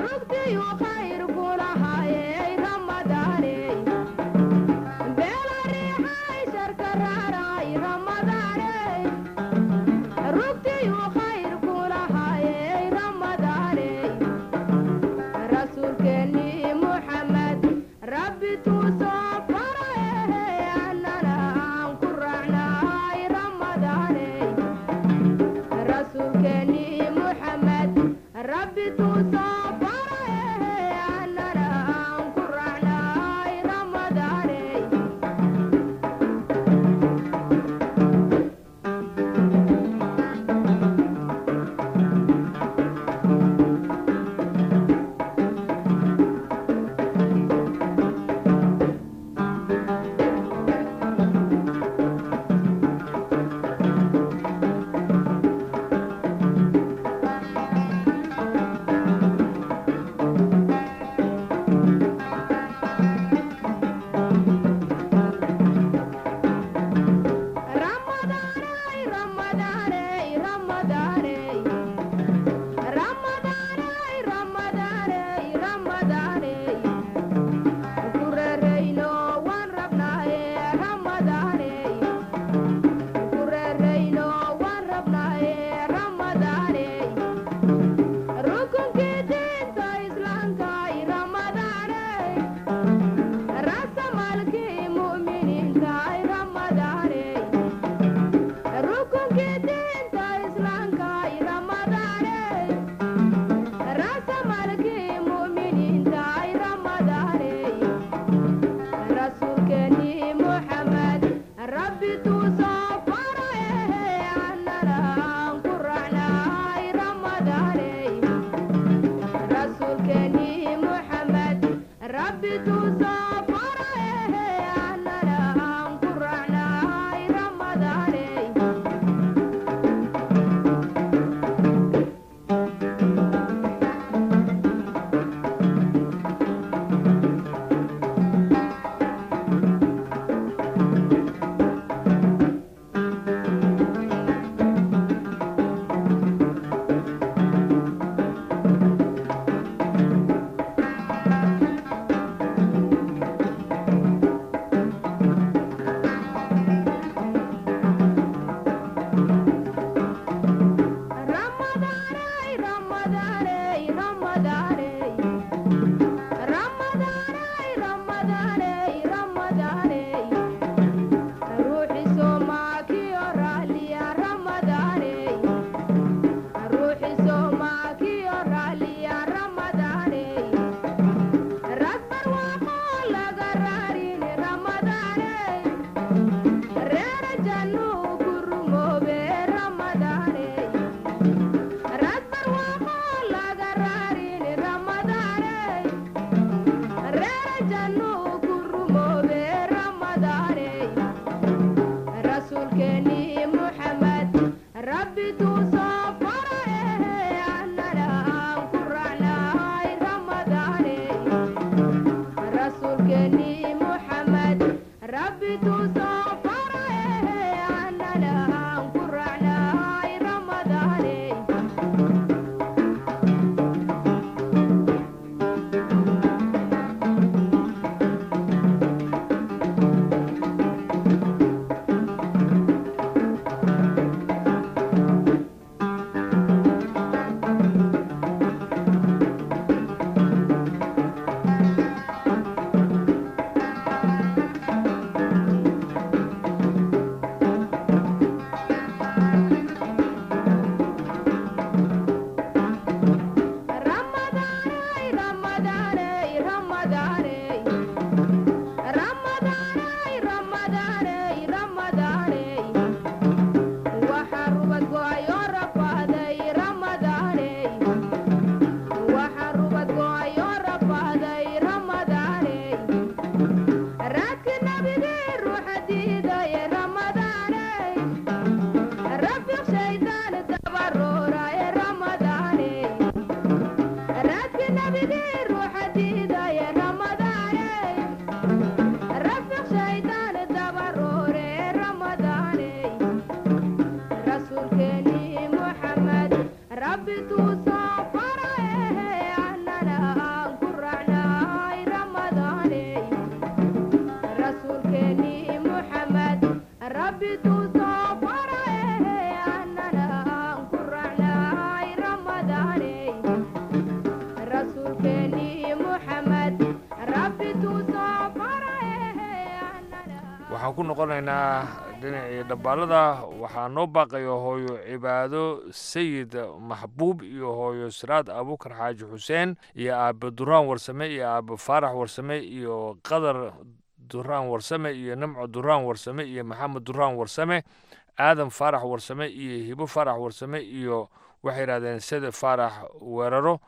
waxaan ku noqonaynaa dhinacii dhabbaalada waxaa noo baaqaya hooyo cibaado sayid maxbuub iyo hooyo siraad abuukar xaaji xuseen iyo aabe duraan warsame iyo aabe faarax warsame iyo qadar duraan warsame iyo namco duraan warsame iyo maxamed duraan warsame aadan faarax warsame iyo hibo faarax warsame iyo waxay yidhahdeen sede faarax weeraro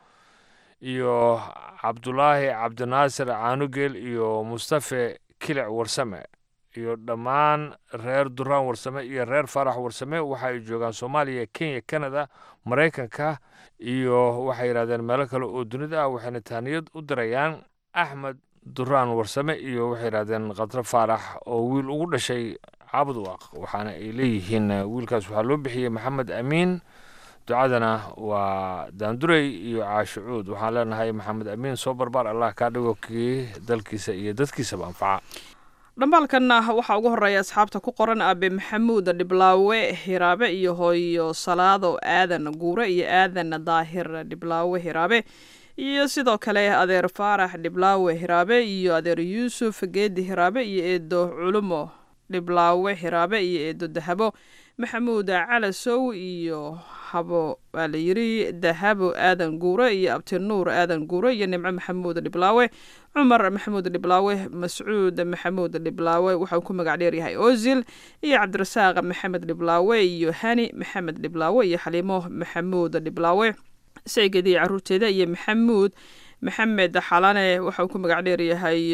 iyo cabdulaahi cabdinaasir caanugeel iyo mustafe kilic warsame iyo dhammaan reer duraan warsame iyo reer faarax warsame waxa ay joogaan soomaaliya kenya canada maraykanka iyo waxay yidhahdeen meelo kale oo dunida ah waxayna tahniyad u dirayaan axmed duraan warsame iyo waxay yidhahdeen khadro faarax oo wiil ugu dhashay caabud waaq waxaana ay leeyihiin wiilkaas waxaa loo bixiyey maxamed amiin ducadana waa daandurey iyo caashicuud waxaan leenahay maxamed amiin soo barbaar allah kaa dhigo kii dalkiisa iyo dadkiisaba anfaca dhambaalkanna waxaa ugu horeeya asxaabta ku qoran aabe maxamuud dhiblaawe hiraabe iyo hooyo salaado aadan guure iyo aadan daahir dhiblaawe hiraabe iyo sidoo kale adeer faarax dhiblaawe hiraabe iyo adeer yuusuf geedi hiraabe iyo eedo culumo dhiblaawe hiraabe iyo eedo dahabo maxamuud calasow iyo habo waa la yiri dahabo aadan guure iyo abtinuur aadan guure iyo nimco maxamuud dhiblaawe cumar maxamuud dhiblaawe mascuud maxamuud dhiblaawe waxauu ku magac dheeryahay ozil iyo cabdirasaaq maxamed dhiblaawe iyo hani maxamed dhiblaawe iyo xaliimo maxamuud dhiblaawe saygedii caruurteeda iyo maxamuud maxamed xalane waxauu ku magac dheeryahay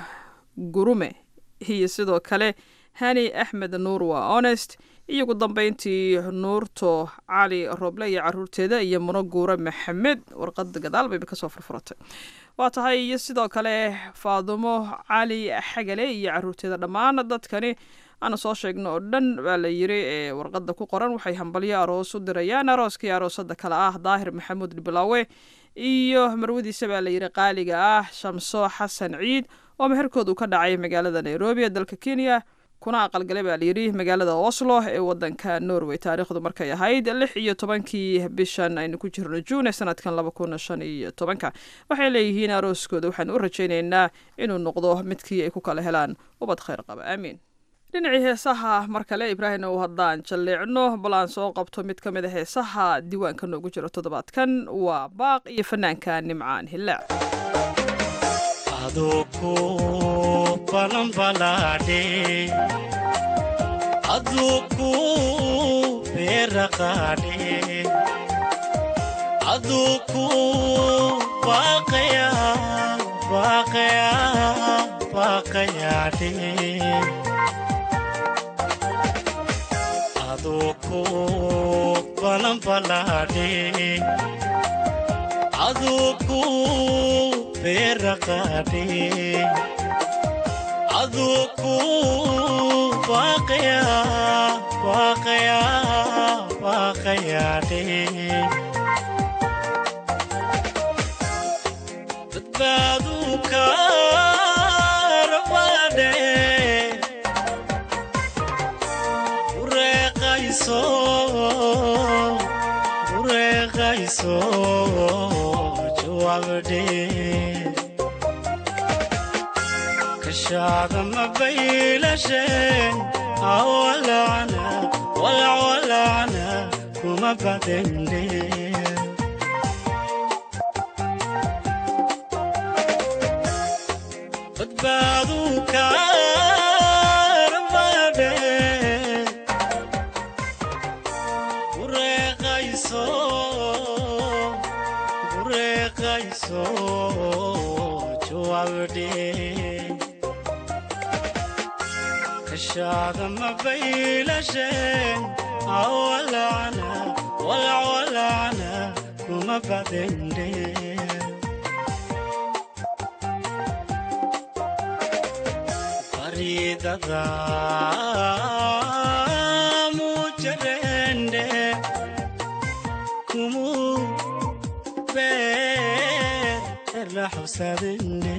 gurume iyo sidoo kale hani axmed nuur waa honest iyo ugu dambeyntii nuurto cali roble iyo caruurteeda iyo muno guure maxamed warqada gadaal bayba kasoo furfuratay waa tahay iyo sidoo kale faadumo cali xagale iyo caruurteeda dhammaan dadkani aana soo sheegno oo dhan baa la yiri ee warqada ku qoran waxay hambalyo aroos u dirayaan arooskii aroosada kale ah daahir maxamuud dhiblaawe iyo marwadiisa baa la yiri qaaliga ah shamso xasan ciid oo meherkoodu ka dhacay magaalada nairobi ee dalka kenya kuna aqalgalay baa layidhi magaalada oslo ee wadanka norway taariikhdu markay ahayd lix iyo tobankii bishan aynu ku jirno juun ee sanadkan laba kun shan iyo tobanka waxay leeyihiin arooskooda waxaan u rajaynaynaa inuu noqdo midkii ay ku kala helaan ubad khayr qaba aamiin dhinacii heesaha mar kale ibraahim ou haddaan jalleecno bal aan soo qabto mid ka mid a heesaha diiwaanka noogu jiro toddobaadkan waa baaq iyo fanaanka nimcaan hillaac aduku balanbalaadhe aduku beeraqaadhe aduku baaqaya baaqaya baaqayaadhe aduku balanbalaadhe aduku beeraqaadhe aduku baaqaya baaqaya baaqayaadhe badbaadu kaarabaadhe ureeqayso ureeqayso jawaabdhe kashaada mabaylashen awalacna walacwalacna kuma badende badbaadu kaarabadhe ureeqayso ureeqayso jawaabdhe kashaada mabaylashen awalacna walacwalacna kuma badende baridada mujarende kumu beerla xusadende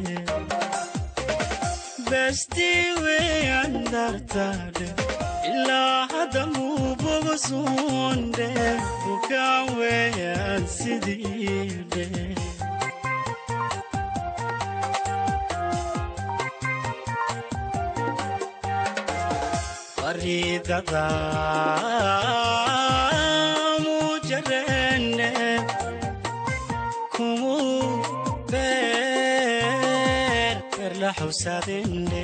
bestiwe andartade ilaa hadda mubogosunde bukaan weeyaan sidiidhe baridada mujarene kumu ber berla xusadene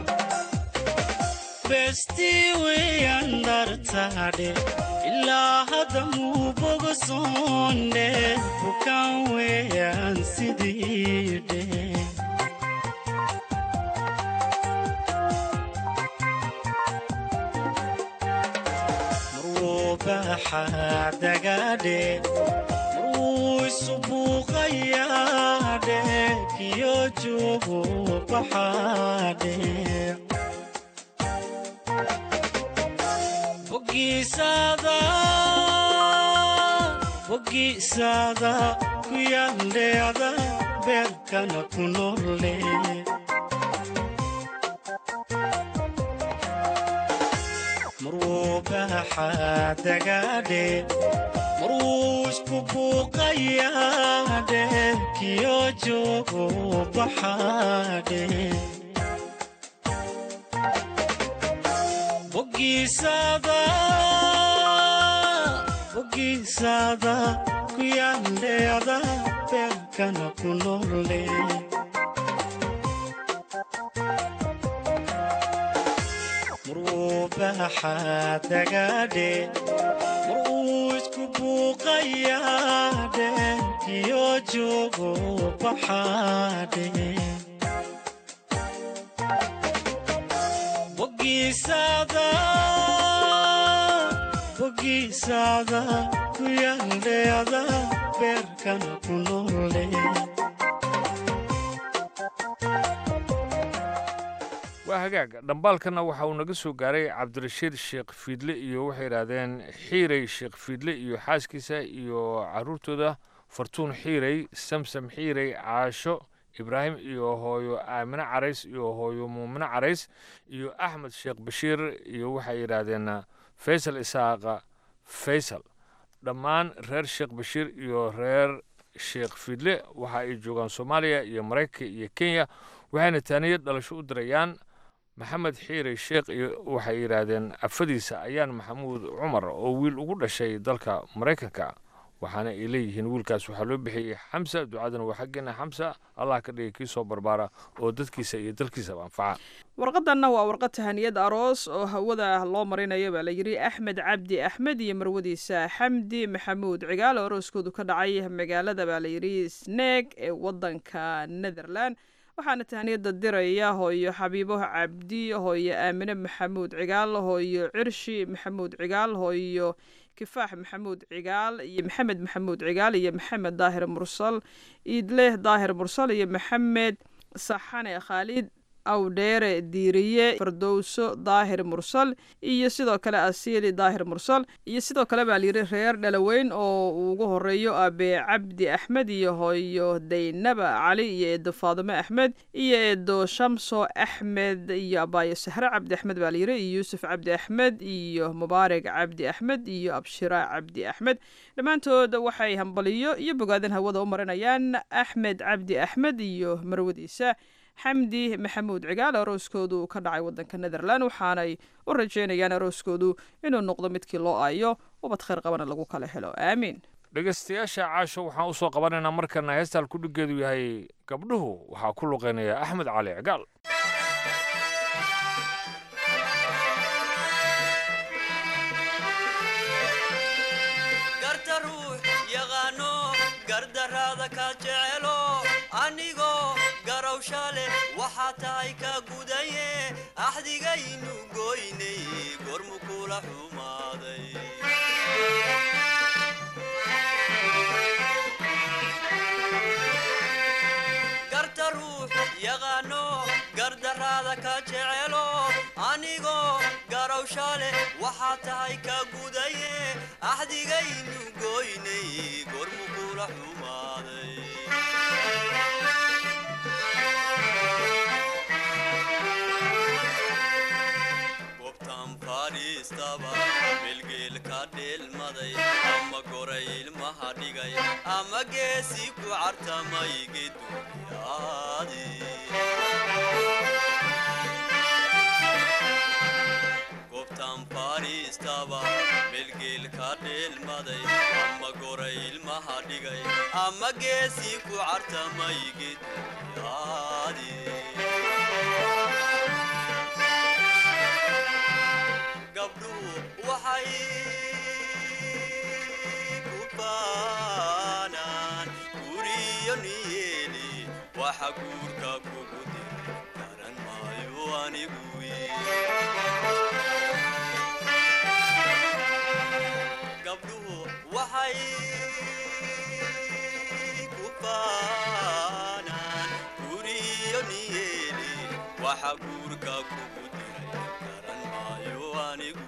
besti weyandartade ilaa hadda muu bogosonde bukan weyan sidide baxadagadhe marwuu isubuuqayaadhe kiyo joogo baxaadhe bogiisada bogiisada ku yandheada beerkana ku nolle marwuu baxadagadhe marwuu isku buuqayaadhe kiyo joogo baxaadhe bogiisada bogiisada ku yandheada beerkana ku nolle marwuu baxadagadhe marwuu isku buuqayaadhe kiyo joogo baxaadhe bogiisada bogiisada ku yandheada beerkana ku nolle waa hagaag dhambaalkana waxa uu naga soo gaaray cabdirashiid sheekh fiidle iyo waxay yidhaahdeen xiirey sheekh fiidle iyo xaaskiisa iyo caruurtooda fartuun xiirey samsam xiirey caasho ibraahim iyo hooyo aamine carays iyo hooyo muumine carays iyo axmed sheekh bashiir iyo waxay yidhaahdeen faysal isaaqa faysal dhammaan reer sheekh bashiir iyo reer sheekh fiidle waxa ay joogaan soomaaliya iyo maraykanka iyo kenya waxayna taaniyad dhalasho u dirayaan maxamed xiire sheekh iyo waxay yidhaahdeen afadiisa ayaan maxamuud cumar oo wiil ugu dhashay dalka maraykanka waxaana ay leeyihiin wiilkaas waxaa loo bixiyey xamsa ducadana waa xaggeena xamsa allah ka dhigay kii soo barbaara oo dadkiisa iyo dalkiisaba anfaca warqadanna waa warqad tahaniyad aroos oo hawada loo marinayo baa la yidhi axmed cabdi axmed iyo marwadiisa xamdi maxamuud cigaal oo arooskoodu ka dhacay magaalada baa la yidhi sneeg ee wadanka netherland waxaana tahaniyada diraya hooyo xabiibo cabdi hooyo aamine maxamuud cigaal hooyo cirshi maxamuud cigaal hooyo kifaax maxamuud cigaal iyo maxamed maxamuud cigaal iyo maxamed daahir mursal iidleh daahir mursal iyo maxamed saxane khaalid awdheere diiriye fardowso daahir mursal iyo sidoo kale asiili daahir mursal iyo sidoo kale baa layidhi reer dhalaweyn oo uu ugu horeeyo abe cabdi axmed iyo hooyo daynaba cali iyo eedo faadime axmed iyo eedo shamso axmed iyo abaayo sahre cabdi axmed baa layidhi iyo yuusuf cabdi axmed iyo mubaarak cabdi axmed iyo abshira cabdi axmed dhammaantood waxay hambaliyo iyo bogaadan hawada u marinayaan axmed cabdi axmed iyo marwadiisa xamdi maxamuud cigaal arooskoodu ka dhacay wadanka netherland waxaanay u rajeynayaan arooskoodu inuu noqdo midkii loo aayo ubad khayr qabana lagu kala helo aamiin dhegaystayaasha caasho waxaan u soo qabanaynaa markana heestaan kudhigeedu yahay gabdhuhu waxaa ku luqeynaya axmed cali cigaal garta ruux yaqaano gardaraada ka jecelo anigoo garawsha leh waxaa tahay ka gudaye axdigaynu goynay gormu kula xumaaday garta ruux yaqaano gardaraada ka jecelo anigoo garawsha leh waxaa tahay ka gudaye axdigaynu goynay gormu kula xumaaday gobtan fadhiistaba melgeel ka dheelmaday ama goray ilmaha dhigay ama geesi ku cartamay geduyaadi fadhiistaba melgeel ka dheelmaday ama goray ilmaha dhigay ama geesii ku cartamay gedyaadi gabdhuhu waxay ku baanaan guriyo niyeeli waxa guurka kugu dir garan maayo anigu gabdhuhu waxay ku baanaan guriyo niyeeli waxa guurka kugu diray garan maayo anigu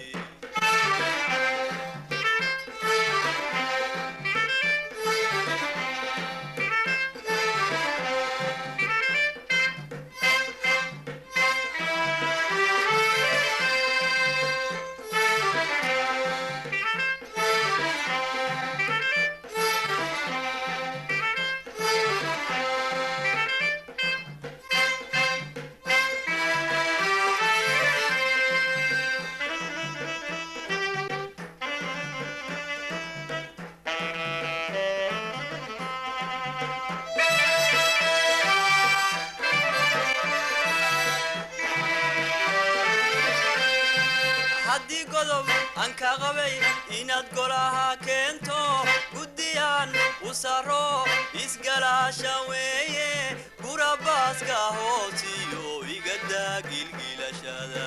haddii godob aan ka qabay inaad golaha keento guddiyaan u saro isgalaasha weeye gurabaaska hoosiyo igadaa gilgilashada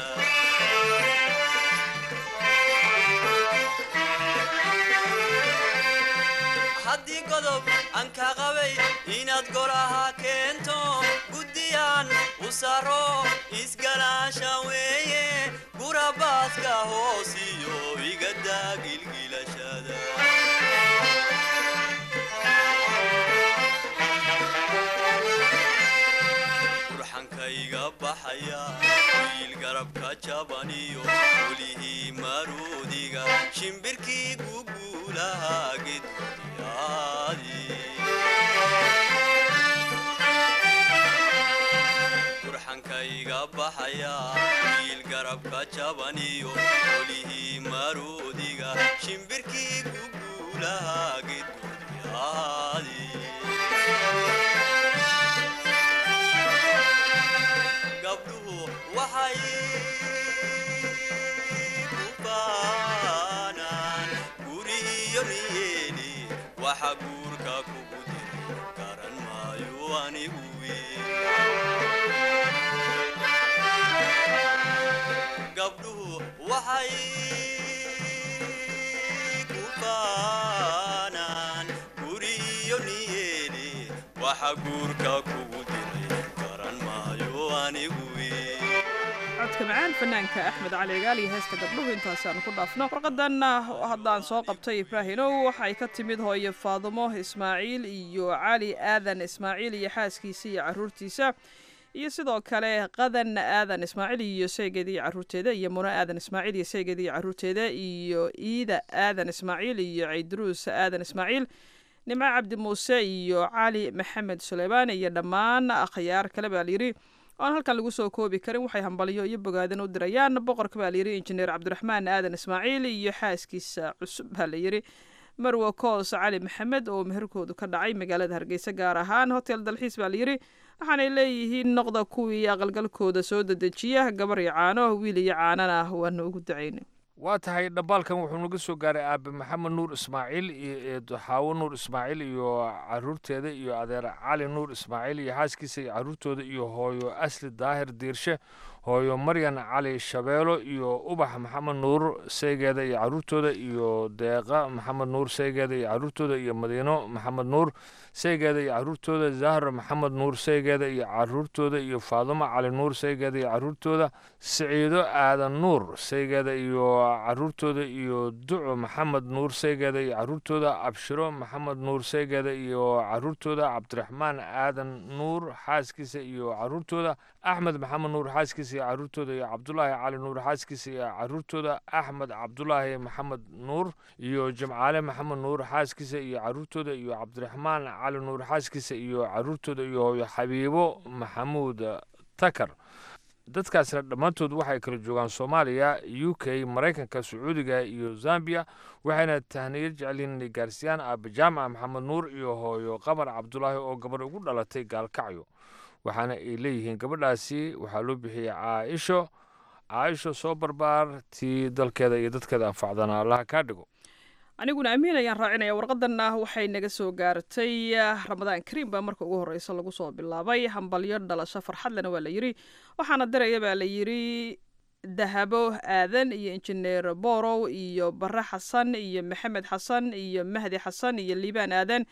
haddii godob aan ka qabay inaad golaha keento guddiyaan u saro isgalaasha weeye gurabaaska hoosiyo igadaa gilgilashada burxankayga baxaya wiil garabka jabaniyo welihii maruudiga shimbirkii guguulaha gedyaadi burxankayga baxaya wiil garabka jabaniyo welihii maruudiga shimbirkii guguulaha gedyaadi gabdhuhu waxay ku baanaan guriyo niyeeli waxa guurka kugu diray garan maayo anigu gabdhuhu waxay ku baanaan guriyo niyeeli waxa guurka kugu diray garan maayo anigu codka macaan fanaanka axmed cali gaal iyo heesta gabdhuhu intaasaan ku dhaafno warqadanna haddaan soo qabtay ibraahinow waxay ka timid hooye faadumo ismaaciil iyo cali aadan ismaaciil iyo xaaskiisa iyo caruurtiisa iyo sidoo kale qadan aadan ismaaciil iyo saygeeda iyo caruurteeda iyo muno aadan ismaaciil iyo saygeeda iyo caruurteeda iyo iida aadan ismaaciil iyo cayduruus aadan ismaaciil nimco cabdi muuse iyo cali maxamed suleymaan iyo dhammaan akhyaar kale baa layidhi oan halkan lagu soo koobi karin waxay hambaliyo iyo bogaadan u dirayaan boqorka baa layidhi injineer cabdiraxmaan aadan ismaaciil iyo xaaskiisa cusub baa layidhi marwo koos cali maxamed oo meherkoodu ka dhacay magaalada hargeysa gaar ahaan hotel dalxiis baa layidhi waxaanay leeyihiin noqda kuwii aqalgalkooda soo dedejiya gabar iyo caano wiil iyo caanana waana ugu dacayna waa tahay dhambaalkan wuxuu naga soo gaaray aabe maxamed nuur ismaaciil iyo eedo xaawo nuur ismaaciil iyo caruurteeda iyo adeer cali nuur ismaaciil iyo xaaskiisa iyo caruurtooda iyo hooyo asli daahir diirshe hooyo maryan cali shabeelo iyo ubax maxamed nuur saygeeda iyo caruurtooda iyo deeqa maxamed nuur saygeeda iyo caruurtooda iyo madiino maxamed nuur saygeeda iyo caruurtooda zahra maxamed nuur saygeeda iyo caruurtooda iyo faadumo cali nuur saygeeda iyo caruurtooda siciido aadan nuur saygeeda iyo caruurtooda iyo duco maxamed nuur saygeeda iyo caruurtooda abshiro maxamed nuur saygeeda iyo caruurtooda cabdiraxmaan aadan nuur xaaskiisa iyo caruurtooda axmed maxamed nuur xaaskiisa iyo caruurtooda iyo cabdulaahi cali nuur xaaskiisa iyo caruurtooda axmed cabdulaahi maxamed nuur iyo jimcaale maxamed nuur xaaskiisa iyo caruurtooda iyo cabdiraxmaan cali nuur xaaskiisa iyo caruurtooda iyo hooyo xabiibo maxamuud takar dadkaasna dhammaantood waxay kala joogaan soomaaliya u k maraykanka sacuudiga iyo zambiya waxayna tahniyad jecelyiin inay gaarsiiyaan aabe jaamaca maxamed nuur iyo hooyo qamar cabdulaahi oo gabadh ugu dhalatay gaalkacyo waxaana ay leeyihiin gabadhaasi waxaa loo bixiyey caaisho caaisho soo barbaar tii dalkeeda iyo dadkeeda anfacdana allaha kaa dhigo aniguna amiin ayaan raacinaya warqadanna waxay naga soo gaartay ramadaan kariim baa marka ugu horeysa lagu soo bilaabay hambalyo dhalasho farxadlena waa la yiri waxaana diraya baa la yiri dahabo aadan iyo injineer borow iyo bare xasan iyo maxamed xasan iyo mahdi xasan iyo liibaan aadan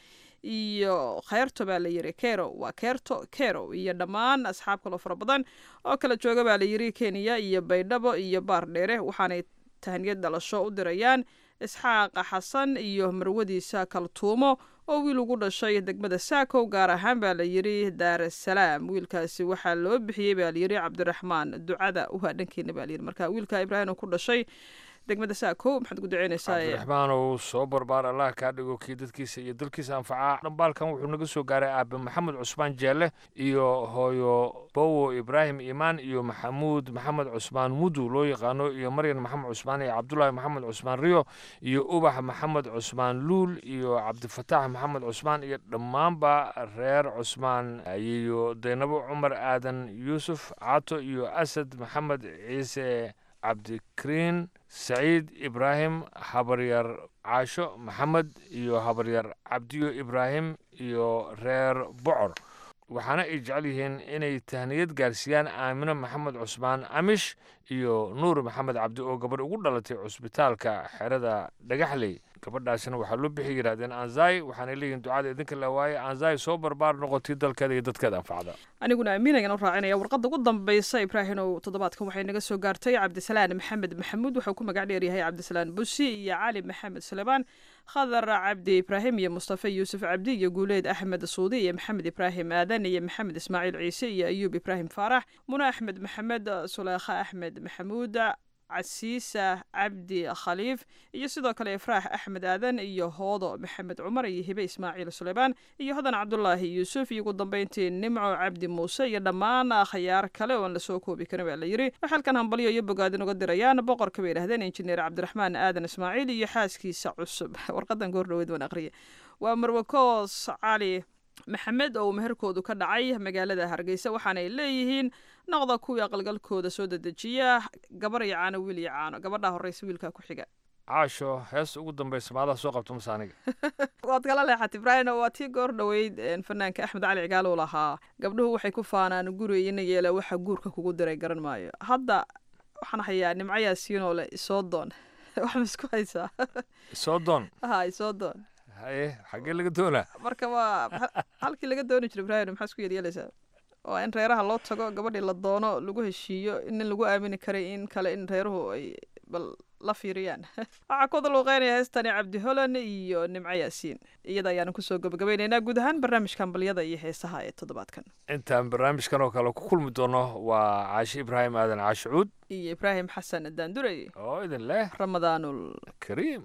iyo kheyrto baa la yiri kero waa keerto kero iyo dhammaan asxaab kaloo fara badan oo kala jooga baa la yiri kenya iyo baydhabo iyo baardheere waxaanay tahniyad dhalasho u dirayaan isxaaqa xasan iyo marwadiisa kaltuumo oo wiil ugu dhashay degmada saakow gaar ahaan baa la yiri daarasalaam wiilkaasi waxaa loo bixiyey baa layiri cabdiraxmaan ducada waa dhankeena baa layiri marka wiilka ibraahim ku dhashay degmada saakow maxaad ku duceynaysaa cabdiraxmaanow soo barbaar allah kaa dhigo kii dadkiisa iyo dalkiisa anfacaa dhambaalkan wuxuu naga soo gaaray aabe maxamed cusmaan jeelle iyo hooyo bowo ibraahim iimaan iyo maxamuud maxamed cusmaan mudu loo yaqaano iyo maryan maxamed cusmaan iyo cabdulaahi maxamed cusmaan riyo iyo ubax maxamed cusmaan luul iyo cabdifataax maxamed cusmaan iyo dhammaanba reer cusmaan iyo daynabo cumar aadan yuusuf cato iyo asad maxamed ciise cabdikariin saciid ibraahim habaryar caasho maxamed iyo habaryar cabdiyo ibraahim iyo reer bocor waxaana ay jecel yihiin inay tahniyad gaarsiiyaan aamino maxamed cusmaan amish iyo nuur maxamed cabdi oo gabadh ugu dhalatay cusbitaalka xerada dhagaxley gabadhaasina waxaa loo bixi yidhahdeen anzai waxaanay leeyihin ducada idinka la waaye anzai soo barbaar noqotay dalkeeda iyo dadkeeda anfacda aniguna amiin ayaan u raacinaya warqadda ugu dambaysa ibraahimow toddobaadkan waxay naga soo gaartay cabdisalaan maxamed maxamuud wuxuu ku magac dheeryahay cabdisalaan busi iyo cali maxamed suleymaan khadar cabdi ibraahim iyo mustafa yuusuf cabdi iyo guuleed axmed suudi iyo maxamed ibraahim aadan iyo maxamed ismaaciil ciise iyo ayuub ibraahim faarax muna axmed maxamed suleekha axmed maxamuud casiisa cabdi khaliif iyo sidoo kale ifraax axmed aadan iyo hoodo maxamed cumar iyo hibe ismaaciil suleymaan iyo hodan cabdulaahi yuusuf iyo ugu dambeyntii nimco cabdi muuse iyo dhammaan khayaar kale oon lasoo koobi karin baa la yiri waxay halkan hambalyo iyo bogaadin uga dirayaan boqorka bay yidhahdeen injineer cabdiraxmaan aadan ismaaciil iyo xaaskiisa cusub warqadan goor dhaweyd waan aqriye waa marwakoos cali maxamed oo meherkoodu ka dhacay magaalada hargeysa waxaanay leeyihiin noqda kuwii aqalgalkooda soo dedejiya gabar iyo caano wiil iyo caano gabadhaa horeysa wiilkaa ku xiga caasho heesta ugu dambaysa maadaha soo qabto mase aniga waad kala leexat ibraahim waa tii goor dhoweyd fanaanka axmed cali cigaal uu lahaa gabdhuhu waxay ku faanaan guri ina yeela waxa guurka kugu diray garan maayo hadda waxaan hayaa nimco yaasiinoo le isoo doon wax ma isku haysaa isoo doon ha isoo doon haye xaggee laga doonaa marka waa halkii laga dooni jiro ibraahim maxaa isku yeelyeelaysaa waa in reeraha loo tago gabadhii la doono lagu heshiiyo in lagu aamini karay in kale in reeruhu ay bal la fiiriyaan waxaa ku daluuqeynaya heestani cabdi holan iyo nimco yaasiin iyada ayaanu kusoo gabagabaynaynaa guud ahaan barnaamijkan balyada iyo heesaha ee toddobaadkan intaan barnaamijkan oo kale ku kulmi doono waa caashi ibraahim aadan caashicuud iyo ibraahim xasan daandurey oo idin leh ramadaanul kariim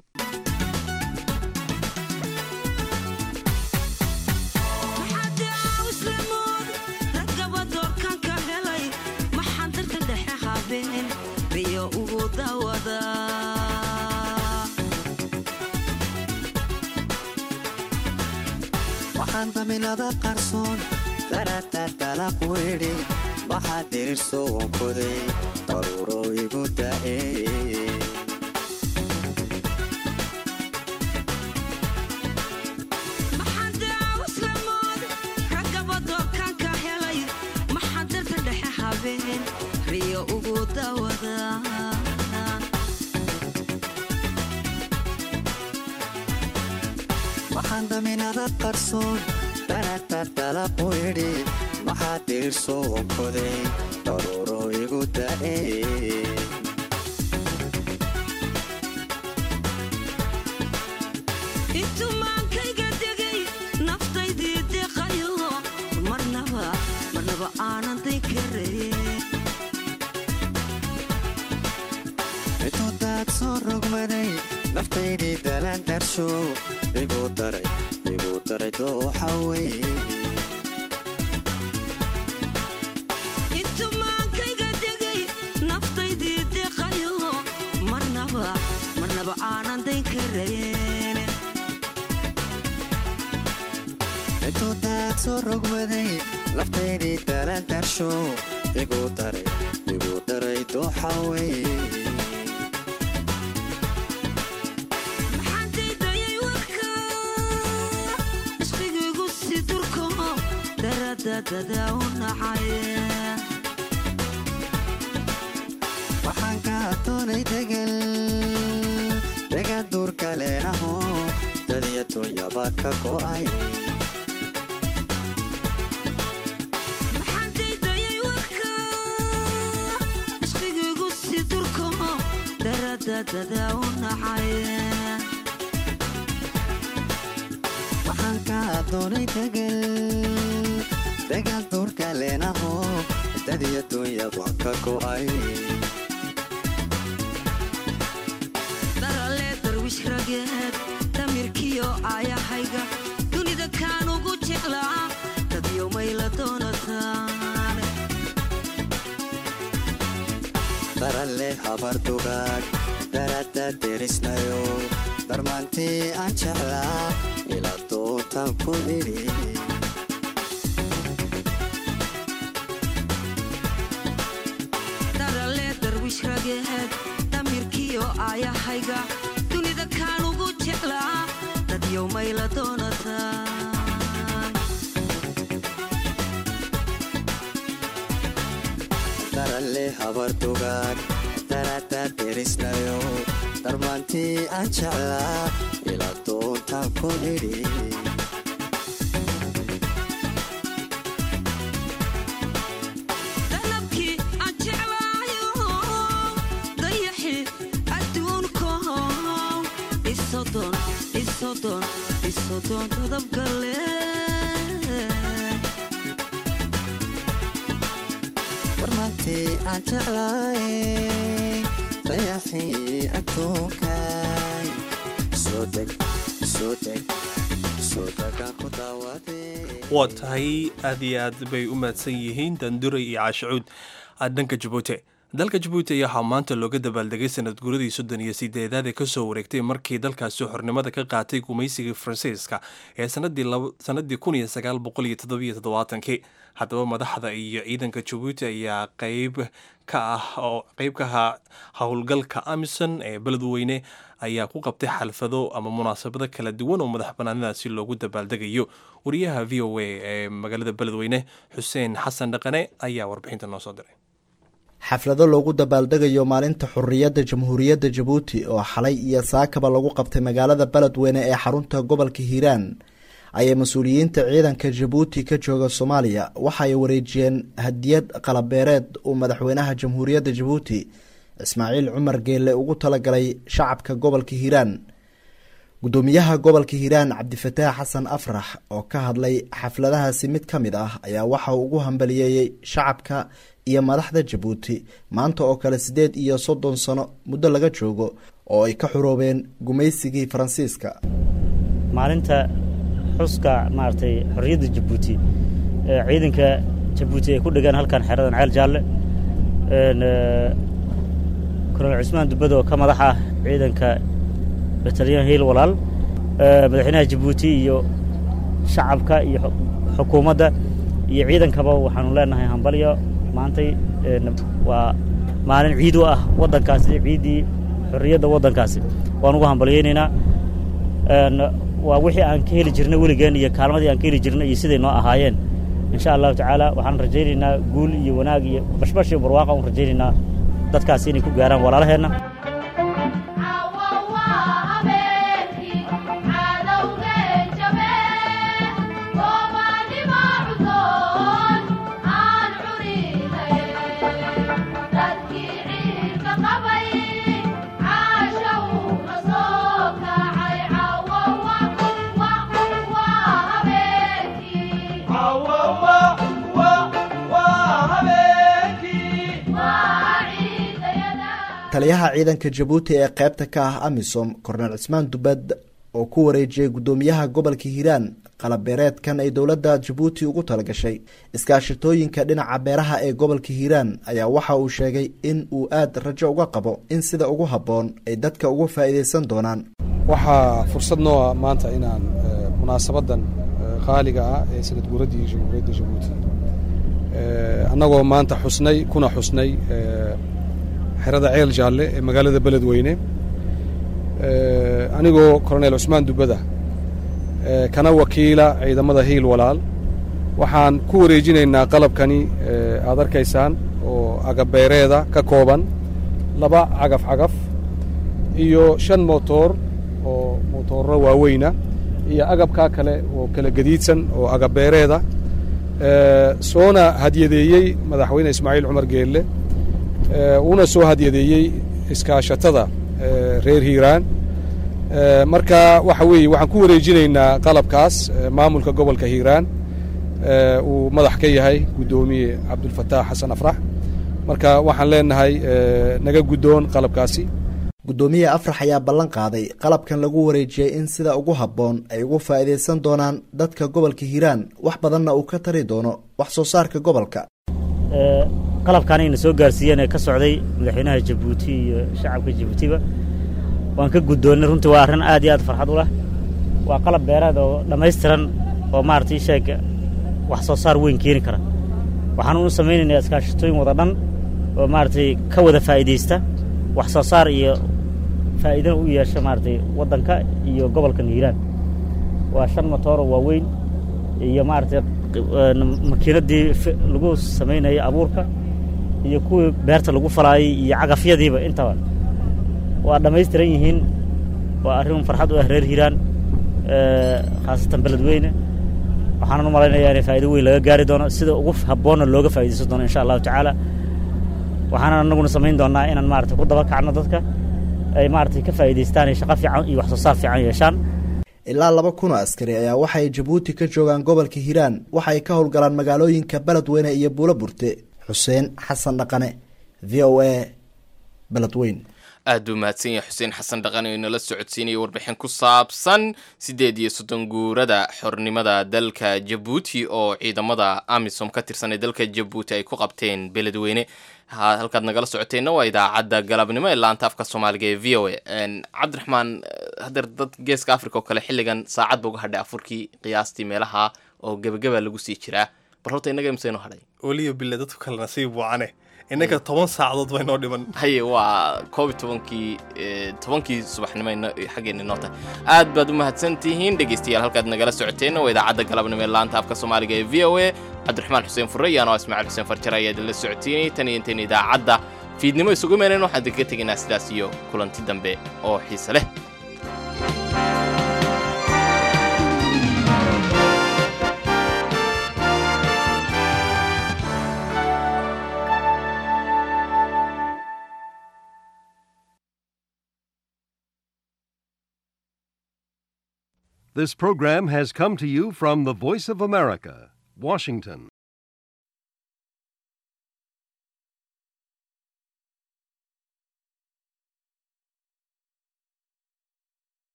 waxaan daminada qarsoon daraataad dalaq weydhi waxaa dirirso wankoday daruuro igu da'e riyo ugu dawada waxaan daminada qarsoon daraataad dalaq weydhi waxaa dirirso wankoday daruuro igu da'e intumaankayga degay naftaydii deqayo marnaba marnaba aanan dinkaraye intudaad soo rogmaday naftaydii dalaan darsho igu daray igu daray dooxa weye intumaankayga kareen intuu daad soo rogmaday laftaydii dalandarsho igu daray igu daray dooxawey maxaan daydayay warka ishqigaygu si durko daradadada u nacay waxaan ka doonay degal degan duurka leenaho dadiya dunyaba ka go'ay maxaan daydayay warka ishqigaygu si durko daradadada u nacay waxaan ka doonay degal degan duurka leenaho dadiya dunyaba ka go'ay darale darwish rageed damirkiyo aayahayga dunida kaan ugu jeclaa dadyo mayla doonataan daralle habar dugaag darada derisnayo darmaantii aan jeclaa ila dootan ku idhi darale darwish rageed damirkiyo aayahayga dunida kaan ugu jeclaa dadyo mayla doonataan daralle habar dugaag darada derisnayo darmaantii aan jeclaa ila dootan ku idhi dalabkii aan jeclaayo dayaxi adduunko isodon isodon isodon dadabgale darmaantii aan jeclaay dayaxii adduunkay soo deg soo deg soo degaan ku daawaday waa tahay aad iyo aad bay u mahadsan yihiin danduray iyo caashicuud dhanka jabuuti dalka jabuuti ayaa waxaa maanta looga dabaaldegay sanad guuradii soddon iyo sideedaad ee kasoo wareegtay markii dalkaasi xornimada ka qaatay gumaysigii faransiiska ee sanadii kun iyo sagaal boqol iyo toddobiyo toddobaatankii haddaba madaxda iyo ciidanka jabuuti ayaa qeyb ka ah oo qeyb ka ahaa howlgalka amison ee beledweyne ayaa ku qabtay xalfado ama munaasabado kala duwan oo madax banaanadaasi loogu dabaaldegayo wariyaha v o a ee magaalada beledweyne xuseen xasan dhaqane ayaa warbixinta noo soo diray xaflado loogu dabaaldegayo maalinta xuriyadda jamhuuriyadda jabuuti oo xalay iyo saakaba lagu qabtay magaalada beledweyne ee xarunta gobolka hiiraan ayay mas-uuliyiinta ciidanka jabuuti ka jooga soomaaliya waxa ay wareejiyeen hadiyad qalabeereed uu madaxweynaha jamhuuriyadda jabuuti ismaaciil cumar geelle ugu talagalay shacabka gobolka hiiraan gudoomiyaha gobolka hiiraan cabdifataax xasan afrax oo ka hadlay xafladahaasi mid ka mid ah ayaa waxa uu ugu hambaliyeeyey shacabka iyo madaxda jabuuti maanta oo kale siddeed iyo soddon sano muddo laga joogo oo ay ka xuroobeen gumaysigii faransiiska maalinta xuska maaragtay xorriyadda jabuuti ee ciidanka jabuuti ay ku dhegaan halkan xeradan ceel jaalle kolonel cusmaan dubbad oo ka madax ah ciidanka batalyan hiil walaal madaxweynaha jabuuti iyo shacabka iyo xukuumadda iyo ciidankaba waxaanu leenahay hambalyo maantay waa maalin ciid u ah waddankaasi ciiddii xorriyadda waddankaasi waan ugu hambalyaynaynaa waa wixii aan ka heli jirnay weligeen iyo kaalmadii aan ka heli jirnay iyo siday noo ahaayeen insha allahu tacaala waxaan rajaynaynaa guul iyo wanaag iyo bashbash iyo barwaaqa un rajaynaynaa dadkaasi inay ku gaaraan walaalaheenna taliyaha ciidanka jabuuti ee qaybta ka ah amisom korneel cismaan dubad oo ku wareejiyey guddoomiyaha gobolka hiiraan qalabeereedkan ay dowladda jabuuti ugu talagashay iskaashatooyinka dhinaca beeraha ee gobolka hiiraan ayaa waxa uu sheegay in uu aad rajo uga qabo in sida ugu habboon ay dadka uga faa'iidaysan doonaan waxaa fursad noo ah maanta inaan munaasabaddan qaaliga ah ee sanad guuraddii jamhuuriyadda jabuuti annagoo maanta xusnay kuna xusnay xerada ceel jaalle ee magaalada beledweyne anigoo koronel cusmaan dubbada kana wakiila ciidamada hiil walaal waxaan ku wareejinaynaa qalabkani aad arkaysaan oo agabeereeda ka kooban laba cagaf cagaf iyo shan motoor oo motoorro waaweyna iyo agabkaa kale oo kala gadiidsan oo agabeereeda soona hadyadeeyey madaxweyne ismaaciil cumar geelle uuna soo hadyadeeyey iskaashatada reer hiiraan marka waxa weeye waxaan ku wareejinaynaa qalabkaas maamulka gobolka hiiraan uu madax ka yahay guddoomiye cabdulfataax xasan afrax marka waxaan leenahay naga guddoon qalabkaasi guddoomiye afrax ayaa ballan qaaday qalabkan lagu wareejiyey in sida ugu habboon ay ugu faa'iidaysan doonaan dadka gobolka hiiraan wax badanna uu ka tari doono wax soo saarka gobolka qalabkan ayna soo gaarsiiyeen ee ka socday madaxweynaha jabuuti iyo shacabka jabuutiba waan ka guddoonnay runtii waa arrin aad iyo aad farxad u leh waa qalab beeraad oo dhammaystiran oo maaragtay sheeg wax soo saar weyn keeni kara waxaan u samaynaynaa iskaashatooyin wada dhan oo maaragtay ka wada faa'iidaysta wax soo saar iyo faa'iidana u yeesha maaragtay waddanka iyo gobolka hiiraan waa shan motooroo waaweyn iyo maaragtay makiinaddii lagu samaynayay abuurka iyo kuwii beerta lagu falaayay iyo cagafyadiiba intaba waa dhammaystiran yihiin waa arrin farxad u ah reer hiiraan khaasatan beledweyne waxaanan u malaynayaa inay faa'ido weyn laga gaari doono sida ugu habboonna looga faa'iidaysan doono insha allahu tacaala waxaanan annaguna samayn doonnaa inaan maaragtay ku daba kacno dadka ay maaragtay ka faa'iidaystaan ay shaqo fiican iyo wax soo saar fiican yeeshaan ilaa laba kun oo askari ayaa waxay jabuuti ka joogaan gobolka hiiraan waxay ka howlgalaan magaalooyinka beledweyne iyo buulo burte xuseen xasan dhaqane v o a beledweyn aad buu mahadsan yahay xuseen xasan dhaqan oo inala socodsiinaya warbixin ku saabsan siddeed iyo soddon guurada xornimada dalka jabuuti oo ciidamada amisom ka tirsan ee dalka jabuuti ay ku qabteen beledweyne halkaad nagala socoteenna waa idaacadda galabnimo ee laanta afka soomaaliga ee v o a cabdiraxmaan hadeer dad geeska africa oo kale xilligan saacad ba uga hadhay afurkii qiyaastii meelaha oo gebageba lagu sii jiraa bal horta innaga imsaynu hadhay weliyo bille dadku kale nasiib waacane innaga toban saacadood bay noo dhiman haye waa koob iyo tobankii tobankii subaxnimo xaggeena noo tahay aad baad u mahadsan tihiin dhegeystayaal halkaad nagala socoteenna waa idaacadda galabnimo ee laanta afka soomaaliga ee v o a cabdiraxmaan xuseen fure iyo anoo ismaaciil xuseen farjar ayaa idinla socotiinay tan iyo intayn idaacadda fiidnimo isugu meeneen waxaan idinkaga tegaynaa sidaas iyo kulanti dambe oo xiise leh This program has come to you from the Voice of America, Washington.